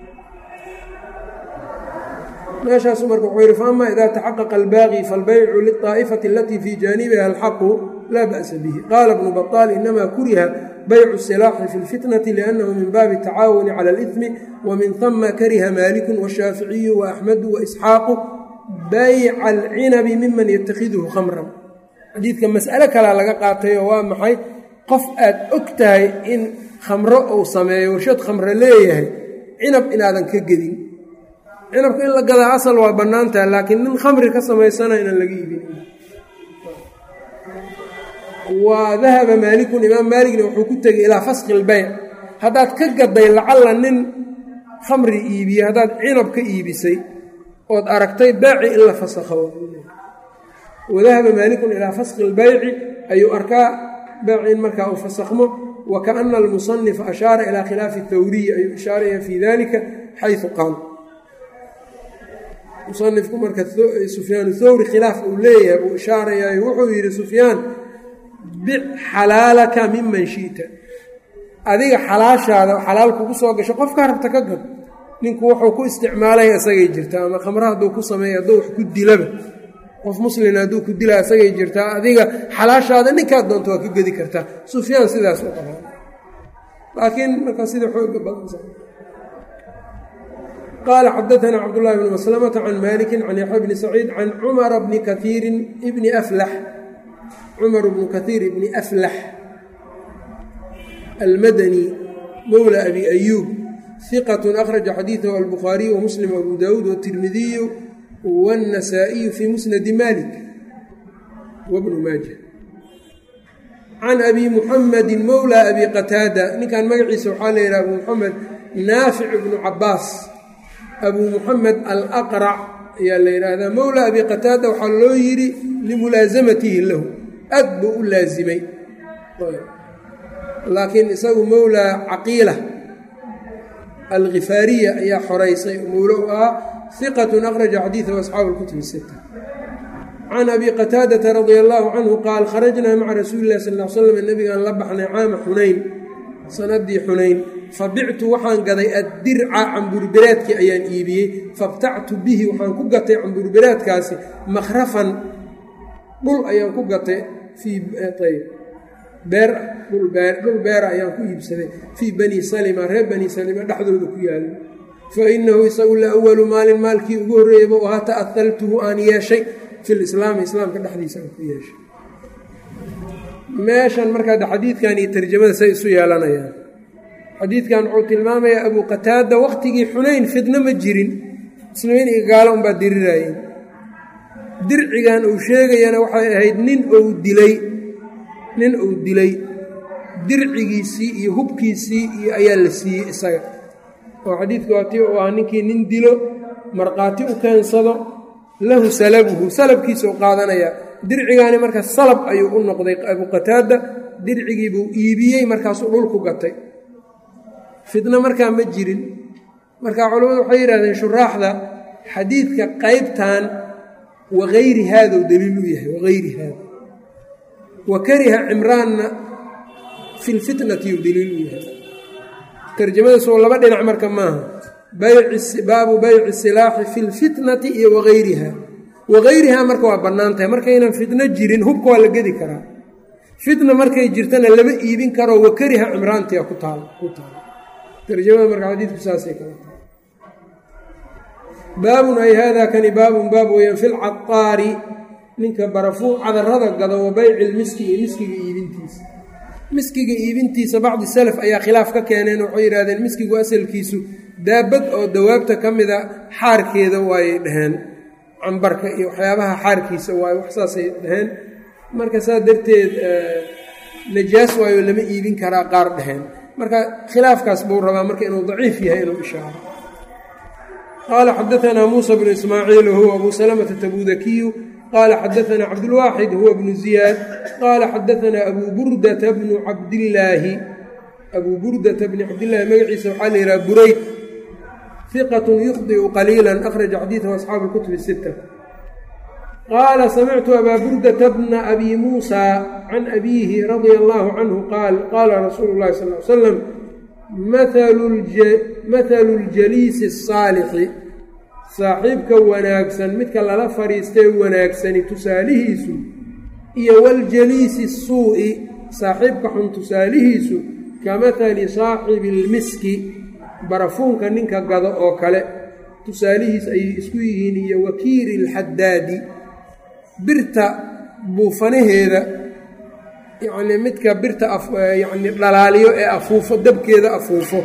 meeshaasu marka wuxuu yidhi faama ida taxaqaqa albaaqi falbaycu liلطaa'ifati alatii fii jaanibiha alxaqu laa ba'sa bihi qaala bnu baطaal inama kuriha baycu silaaxi fi lfitnati liannahu min baabi tacaawuni cala اlإثmi wamin hama kariha maaliku washaaficiyu waaxmedu waisxaaqu bayca alcinabi miman yatakhiduhu khamran xadiidka mas'alo kalaa laga qaatay oo waa maxay qof aad og tahay in khamro uu sameeyo warshad khamro leeyahay cinab inaadan ka gedin cinabka in la gadaa asal waa bannaan tahay laakiin nin khamri ka samaysana inaan laga iibin wa dahaba maalikun imaam maaligna wuxuu ku tegay ilaa faski lbeyc haddaad ka gaday lacalla nin khamri iibiye haddaad cinab ka iibisay ood aragtay baaci in la fasakho wadahaba maalikun ilaa fasqi اlbayci ayuu arkaa beyci in markaa uu fasakhmo wakaana almusanifa ashaara ilaa khilaafi اthawriyi ayuu ishaaraya fii dalika xayثu qaal musanifku marka sufyaan thawri khilaaf uu leeyahay buu ishaarayayo wuxuu yidhi sufyaan bic xalaalaka miman shi'ta adiga xalaashaada xalaal kugu soo gasho qofkaa rabta ka gad ninku wuxuu ku isticmaalaya isagay jirtaa ama khamra hadduu ku sameeya hadduu wax ku dilaba qof muslina hadduu ku dila isagay jirtaa adiga xalaashaada ninkaad doonto waa ka gedi kartaa sufyaan sidaas u qabaa laakiin marka sida xooga badan qala xadaثna cabdالlahi bn mslmةa can maliki can yaxya bni saciid can cumara bni kaiiri bni aflax cumar bnu kaiir bni aflax almadani mowla abi ayuub hiqat akhraja xadiiثahu albukhaariyu wamuslim abu dawuud wالtirmidiyu wالnasaa-iyu fii musnadi malik wbnu maaja can abi muxamadi mowla abi qataada ninkan magaciisa waxaa la yidhaha abu muxamed naafic bnu cabaas abu muxamed alaqrac ayaa la yidhaahdaa mowla abi qataada waxaa loo yidhi limulaasamatihi lahu aad buu u laasimay laakiin isagu mowla caqiila alkhifaariya ayaa xoraysay mowlo u ahaa hiqatun akhraja xadiidahu asxaabu lkutubi sita can abi qataadata radia allaahu canhu qaal kharajnaa maca rasuuli illahi sal l slam nabigaan la baxnay caama xunayn sanadii xunayn fabictu waxaan gaday addirca camburberaadkii ayaan iibiyey fabtactu bihi waxaan ku gatay camburberaadkaasi makhrafan dhul ayaan ku gatay fii beer dhul beera ayaan ku iibsaday fii bani salima reer bani salima dhexdooda ku yaala fa inahu isagu la awalu maalin maalkii ugu horreeyaba oo ha ta'ahaltuhu aan yeeshay fi lislaami islaamka dhexdiisa aan ku yeeshay meeshan markaa xadiidkan iyo tarjamada say isu yeelanayaan xadiidkan wuxuu tilmaamayaa abuu qataada wakhtigii xunayn fidno ma jirin muslimiin iyo gaalo unbaa diriraayeen dircigan uu sheegayana waxay ahayd nin uu dilay nin uu dilay dircigiisii iyo hubkiisii iyo ayaa la siiyey isaga oo xadiidka waati uu ah ninkii nin dilo markhaati u keensado lahu salabuhu salabkiisa u qaadanayaa dircigaani marka salab ayuu u noqday abuu qataada dircigiibuu iibiyey markaasuu dhulku gatay fidno markaa ma jirin marka culammadu waxay yidhahdeen shuraaxda xadiidka qaybtan wagayri haadou daliil u yahay wagayri haada wa kariha cimraanna fi lfitnati u daliil u yahay tarjamadaasoo laba dhinac marka maaha baabu bayci silaaxi fi lfitnati iyo wagayriha wagayrihaa marka waa bannaan tahay markaynan fitno jirin hubka waa la gedi karaa fitna markay jirtana lama iibin karo wakariha cimraantia ku taal ku taala tarjamada marka xadiidku saasay kala tahay baabun ay haadaa kani baabun baab weeyaan fi lcadaari ninka barafuun cadarada gado wa bayci lmiski iyo miskiga iibintiisa miskiga iibintiisa bacdi salaf ayaa khilaaf ka keeneen waxay yidhahdeen miskigu asalkiisu daabad oo dawaabta ka mida xaarkeeda waayay dhaheen cambarka iyo waxyaabaha xaarkiisa waayo wax saasay dhaheen marka saa darteed najaas waayo lama iibin karaa qaar dhaheen marka khilaafkaas buu rabaa marka inuu daciif yahay inuu ishaaro qaala xadaanaa muusa bnu ismaaciil wahuwa abu salamata tabudakiyu qaala xadaanaa cabdulwaaxid huwa bnu ziyaad qaala xadaanaa abuu burdata bnu cabdillaahi abuu burdata bni cabdillaahi magaciisa waxaa la yidhaha burayd iqat yukhdiu qaliila akhraja xadiidahu asxaabu lkutubi sita qaala samictu abaa burdata bna abi muusa can abiihi radia allaahu canhu qaal qaala rasuulu llahi sal l slam mathalu ljaliisi asaalixi saaxiibka wanaagsan midka lala fadhiistee wanaagsani tusaalihiisu iyo waljaliisi suu'i saaxiibka xun tusaalihiisu ka mathali saaxibi lmiski barafuunka ninka gado oo kale tusaalihiis ayay isku yihiin iyo wakiiri ilxadaadi birta buufanaheeda yacnii midka birta yacni dhalaaliyo ee afuufo dabkeeda afuufo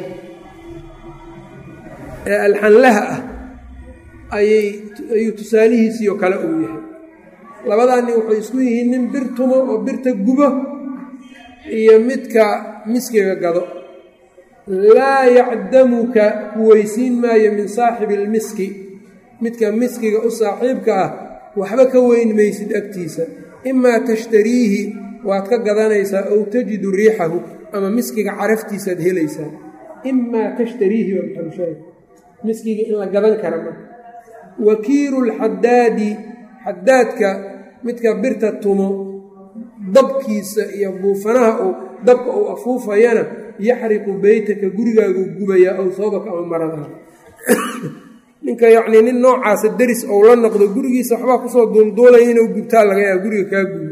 ee alxanlaha ah ayay ayuu tusaalihiisiyo kale uu yahay labadaa nin waxay isku yihiin nin bir tumo oo birta gubo iyo midka miskiga gado laa yacdamuka kuweysiin maayo min saaxibi ilmiski midka miskiga u saaxiibka ah waxba ka weyn maysid agtiisa imaa tashtariihi waad ka gadanaysaa ow tajidu riixahu ama miskiga caraftiisaad helaysaa imaa tashtariihi waa maxalushaahid miskiga in la gadan kara ma wakiilu lxadaadi xadaadka midka birta tumo dabkiisa iyo buufanaha uu dabka uu afuufayana yaxriqu beytaka gurigaagu gubayaa aw soobaka ama maradaha ninka yacnii nin noocaasa deris ou la noqdo gurigiisa waxbaa kusoo duulduulaya inuu gubtaa laga yaaba guriga kaa gubo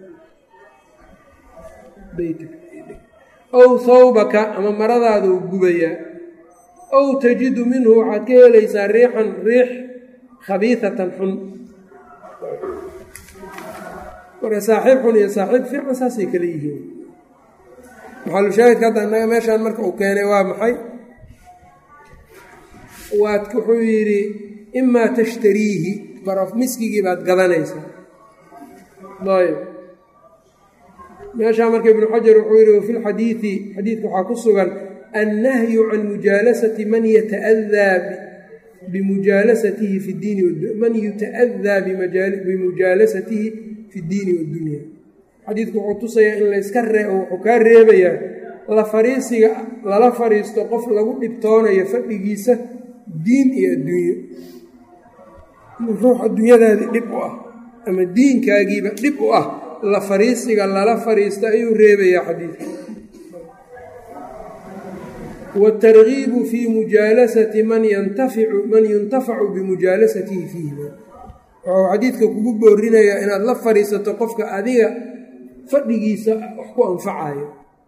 ow sawbaka ama maradaaduu gubayaa ow tajidu minhu waxaad ka helaysaa riixan riix khabiisatan xun marka saaxiib xun iyo saaxiib fiican saasay kala yihiin maxalushaahidka hadda innaga meeshaan marka uu keenay waa maxay waad wuxuu yidhi imaa tashtariihi baraf miskigii baad gadanaysaa ayb meeshaa marka ibnu xajar wuxuu yidhi wafi lxadiidi xadiidka waxaa ku sugan annahyu can mujaalasati man yata'adaa bimujaalasatihi fi diini man yuta'adaa bimujaalasatihi fi ddiini wadunya xadiidku wuxuu tusayaa in layska ree wuxuu kaa reebayaa la fariisiga lala fariisto qof lagu dhibtoonayo fadhigiisa diin iyo adduunyo ruux adduunyadaadii dhib u ah ama diinkaagiiba dhib u ah la fariisiga lala fariista ayuu reebayaa xadiidka waatargiibu fii mujaalasati man yantaficu man yuntafacu bimujaalasatihi fiihi wuxuu xadiidka kugu boorinayaa inaad la fadhiisato qofka adiga fadhigiisa wax ku anfacayo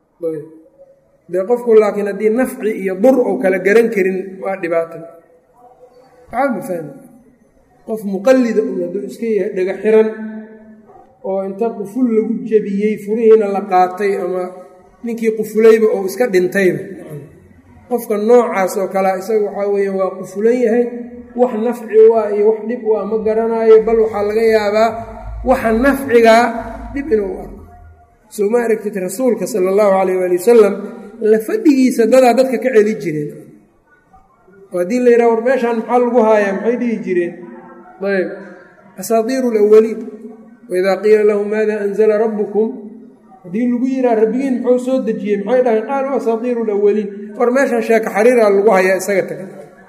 dee qofku laakiin haddii nafci iyo dur ou kala garan karin waa dhibaatan waxaa ma fahmi qof muqallida un hadduu iska yahay dhaga xiran oo inta quful lagu jebiyey furihiina la qaatay ama ninkii qufulayba oo iska dhintayba qofka noocaas oo kalea isaga waxaa weeye waa qufulan yahay wax nafci waa iyo wax dhib waa ma garanaayo bal waxaa laga yaabaa waxa nafcigaa dhib inuu arko soo ma aragtid rasuulka sala allahu calayh waali wasalam la fadhigiisa dadaa dadka ka celi jireen oo haddii la yidhaha war meeshaan maxaa lagu haayaa maxay dhihi jireen ayb asaatiiru alawaliin waidaa qiila lahum maada anzala rabbukum haddii lagu yidhaha rabbigiin muxuu soo dejiyey maxay dhahayn qaaluu asaatiiru alawaliin war meeshaan sheeka xariiraa lagu hayaa isaga taga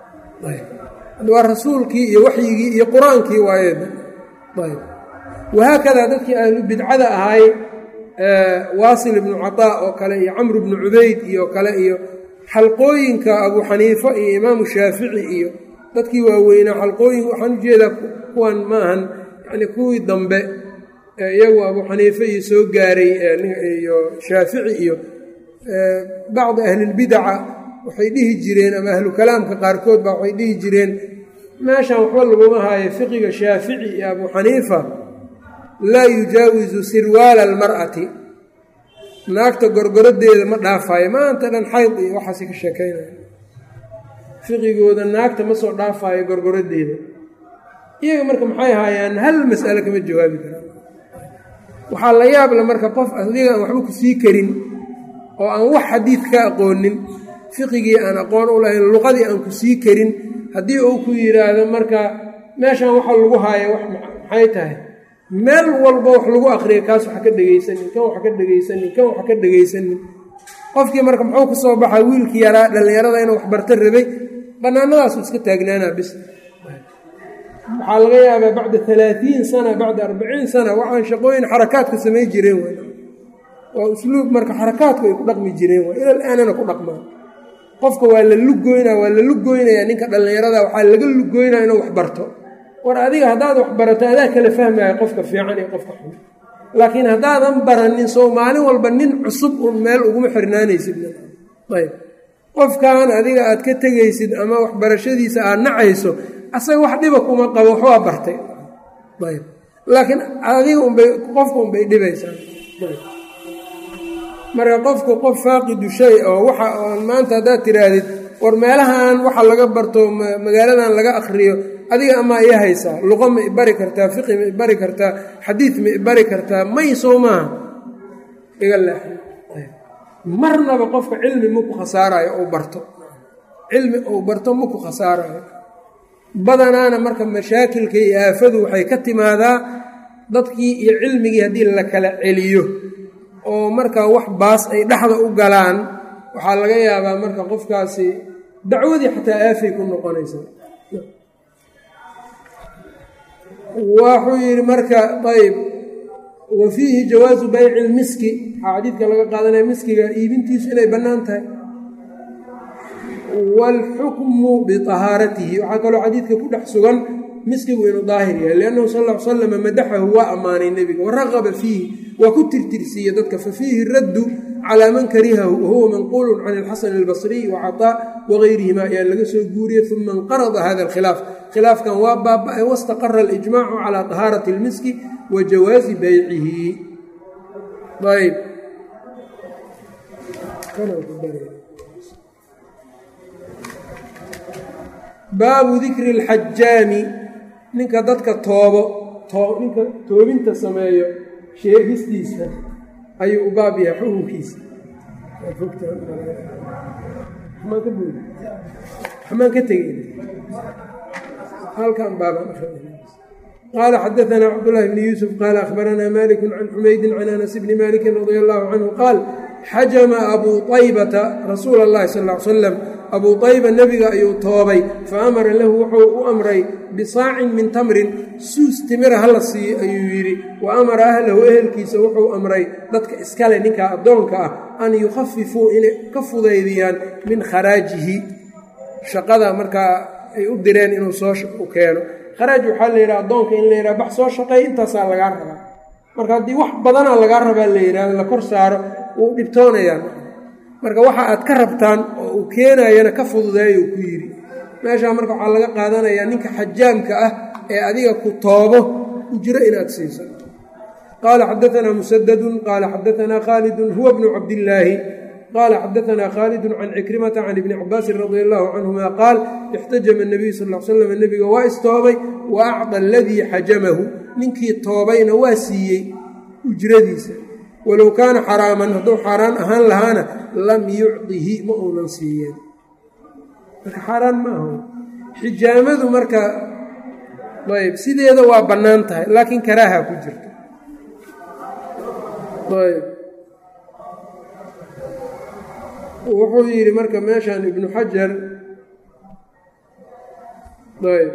waa rasuulkii iyo waxyigii iyo qur-aankii waaye ayb wahaakadaa dadkii ahlu bidcada ahaay waasil ibnu cataa oo kale iyo camr ibnu cubayd iyo kale iyo xalqooyinka abuu xaniifa iyo imaamu shaafici iyo dadkii waaweynaa xalqooyin waxaan ujeedaa kuwan maahan yani kuwii dambe iyagu abuu xaniife iyo soo gaaray iyo shaafici iyo bacdi ahlilbidaca waxay dhihi jireen ama ahlu kalaamka qaarkood baa waxay dhihi jireen meeshan waxba laguma haayo fiqiga shaafici iyo abuu xaniifa laa yujaawisu sirwaala almar'ati naagta gorgorodeeda ma dhaafaayo maanta dhan xayd iyo waxaasi ka sheekaynaya fiqigooda naagta ma soo dhaafaayo gorgorodeeda iyaga marka maxay haayaan hal mas'alo kama jawaabi karaan waxaa la yaabla marka qof adiga aan waxba ku sii karin oo aan wax xadiid ka aqoonin fiqigii aan aqoon u lahayn luqadii aan ku sii karin haddii uu ku yidhaahdo marka meeshan waxa lagu haaya wax maxay tahay meel walba wax lagu akriya kaas waxa ka dhegaysanin kan waxa ka dhegaysanin kan waxa ka dhegaysanin qofkii marka muxuu ku soo baxaa wiilkii yaraa dhallinyarada inuu waxbarto rabay bannaanadaasu iska taagnaanaa bis waxaa laga yaabaa bacda alaatiin sana bacda arbaciin sana waxaan shaqooyin xarakaadka samay jireen w waa usluub marka xarakaadku ay ku dhaqmi jireen waa ilal aanana ku dhaqmaan qofka waa la lugoynaa waa la lugoynayaa ninka dhallinyarada waxaa laga lugoynaa inuu waxbarto war adiga haddaad waxbarato adaa kala fahmaya qofka fiican iyo qofka xun laakiin haddaadan baranin soo maalin walba nin cusub uun meel uguma xirnaanaysid ayb qofkan adiga aad ka tegaysid ama waxbarashadiisa aad nacayso asaga wax dhiba kuma qabo waxbaa bartay ayb laakiin adiga unbay qofka unbay dhibaysaa marka qofku qof faaqidu shay oo waxa oon maanta haddaad tiraahdid war meelahan waxa laga barto magaaladan laga akriyo adiga amaa ii haysaa luqo ma ibari kartaa fiqi ma ibari kartaa xadiid ma ibari kartaa may soo maaha iga leexan marnaba qofka cilmi maku khasaarayo ou barto cilmi ou barto maku khasaarayo badanaana marka mashaakilka iyo aafadu waxay ka timaadaa dadkii iyo cilmigii haddii la kala celiyo oo marka wax baas ay dhexda u galaan waxaa laga yaabaa marka qofkaasi dacwadii xataa aafay ku noqonaysaa waxuu yidhi marka ayb wa fiihi jawaasu bayci lmiski waxaa xadiidka laga qaadanaya miskiga iibintiisu inay bannaan tahay waalxukmu biطahaaratihi waxaa kaloo xadiidka ku dhex sugan miskigu inuu daahir yahay liannahu sal l slama madaxahu waa ammaanay nebiga waraqaba fiihi waa ku tirtirsiiye dadka fa fiihi raddu calaa man karihahu wahuwa manquulu can ilxasan albasriy wacaطaa wagayrihima ayaa laga soo guuriyey uma inqarada hada alkhilaaf khilaafkan waa baaba-ay wastaqara alijmaacu calaa طahaarati اlmiski wa jawaazi baycihi ayb baabu dikri اlxajaami ninka dadka toobo ninka toobinta sameeyo sheegistiisa ayuu u baab yahay xukunkiisa xmaan ka tegey halkan baaban qaala xadaanaa cabdulahi bni yuusuf qaala akhbaranaa maliku can xumaydin can anas bni maliki radi allahu canhu qaal xajama abuu aybata rasuula اllahi sal l salam abuu ayba nebiga ayuu toobay fa amara lahu wuxuu u amray bisaacin min tamrin suus timira hala siiyo ayuu yidhi wa amara ahlahu ehelkiisa wuxuu amray dadka iskale ninkaa addoonka ah an yukhafifuu inay ka fudaydiyaan min kharaajihi shaqada markaa ay u direen inuu soo u keeno kharaaj waxaa la yidhaha addoonka in la yidhaha bax soo shaqeey intaasaa lagaa rabaa marka haddii wax badanaa lagaa rabaa la yidhahdo la kor saaro wuu dhibtoonayaan marka waxa aad ka rabtaan oo uu keenayana ka fududeeyuu ku yidhi meeshaa marka waxaa laga qaadanayaa ninka xajaamka ah ee adiga ku toobo ujro inaad siiso qaala xadaanaa musadadun qaala xadaanaa khaalidun huwa bnu cabdillaahi qaala xadaanaa khaalidun can cikrimata can ibni cabaasin radia allahu canhuma qaal ixtajama nabiyu sal l slam nebiga waa istoobay wa acda aladii xajamahu ninkii toobayna waa siiyey ujradiisa walow kaana xaraaman hadduu xaaraan ahaan lahaana lam yucdihi ma uunan siiyeen marka xaaraan ma aha xijaamadu marka ayb sideeda waa bannaan tahay laakiin karaaha ku jirta ayb wuxuu yidhi marka meeshan ibnu xajar ayb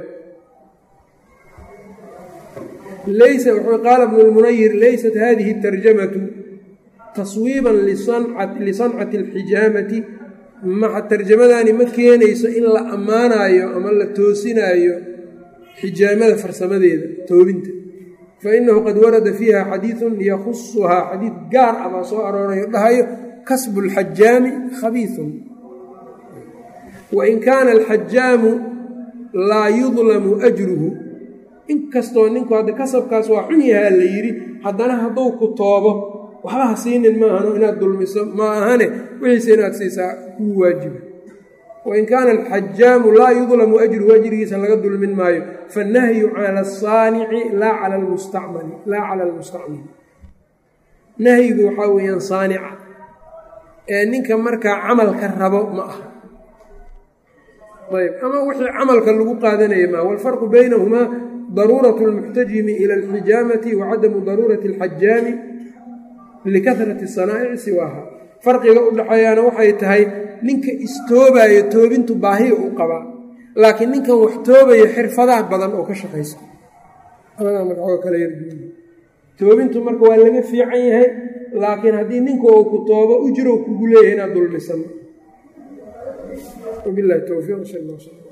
laysa wuxuu qaala bnu lmunayir laysat hadihi tarjamatu taswiiban lisancati alxijaamati maxa tarjamadani ma keenayso in la ammaanaayo ama la toosinaayo xijaamada farsamadeeda toobinta fa inahu qad warada fiiha xadiidun yakhusuhaa xadiid gaar ah baa soo aroorayo dhahayo kasbu alxajaami khabiisun wain kaana alxajaamu laa yudlamu ajruhu inkastoo ninku hadda kasabkaas waa xun yahaa la yidhi haddana hadduu ku toobo waxba ha siinin maahano inaad dulmiso ma ahane wixiise inaad siisaa kuu waajiba wain kaana alxajaamu laa yudlamu ajruhu ajrigiisa laga dulmin maayo fannahyu cala asaanici laa cala almustacmali laa cala almustacmili nahyigu waxaa weeyaan saanica ee ninka markaa camalka rabo ma aha ayb ama wixii camalka lagu qaadanaya maa walfarqu baynahumaa daruuraة اlmuxtajimi ilى اlxijaamati wa cadamu daruurati اlxajaami likahrati sanaa'ici siwaaha farqiga u dhaxeeyaana waxay tahay ninka istoobayo toobintu baahiya u qabaa laakiin ninkan wax toobayo xirfadaha badan oo ka shaqaysa toobintu marka waa laga fiican yahay laakiin haddii ninka uu ku toobo ujrow kugu leeyahay inaad dulmisano wabilahi towfiiq sal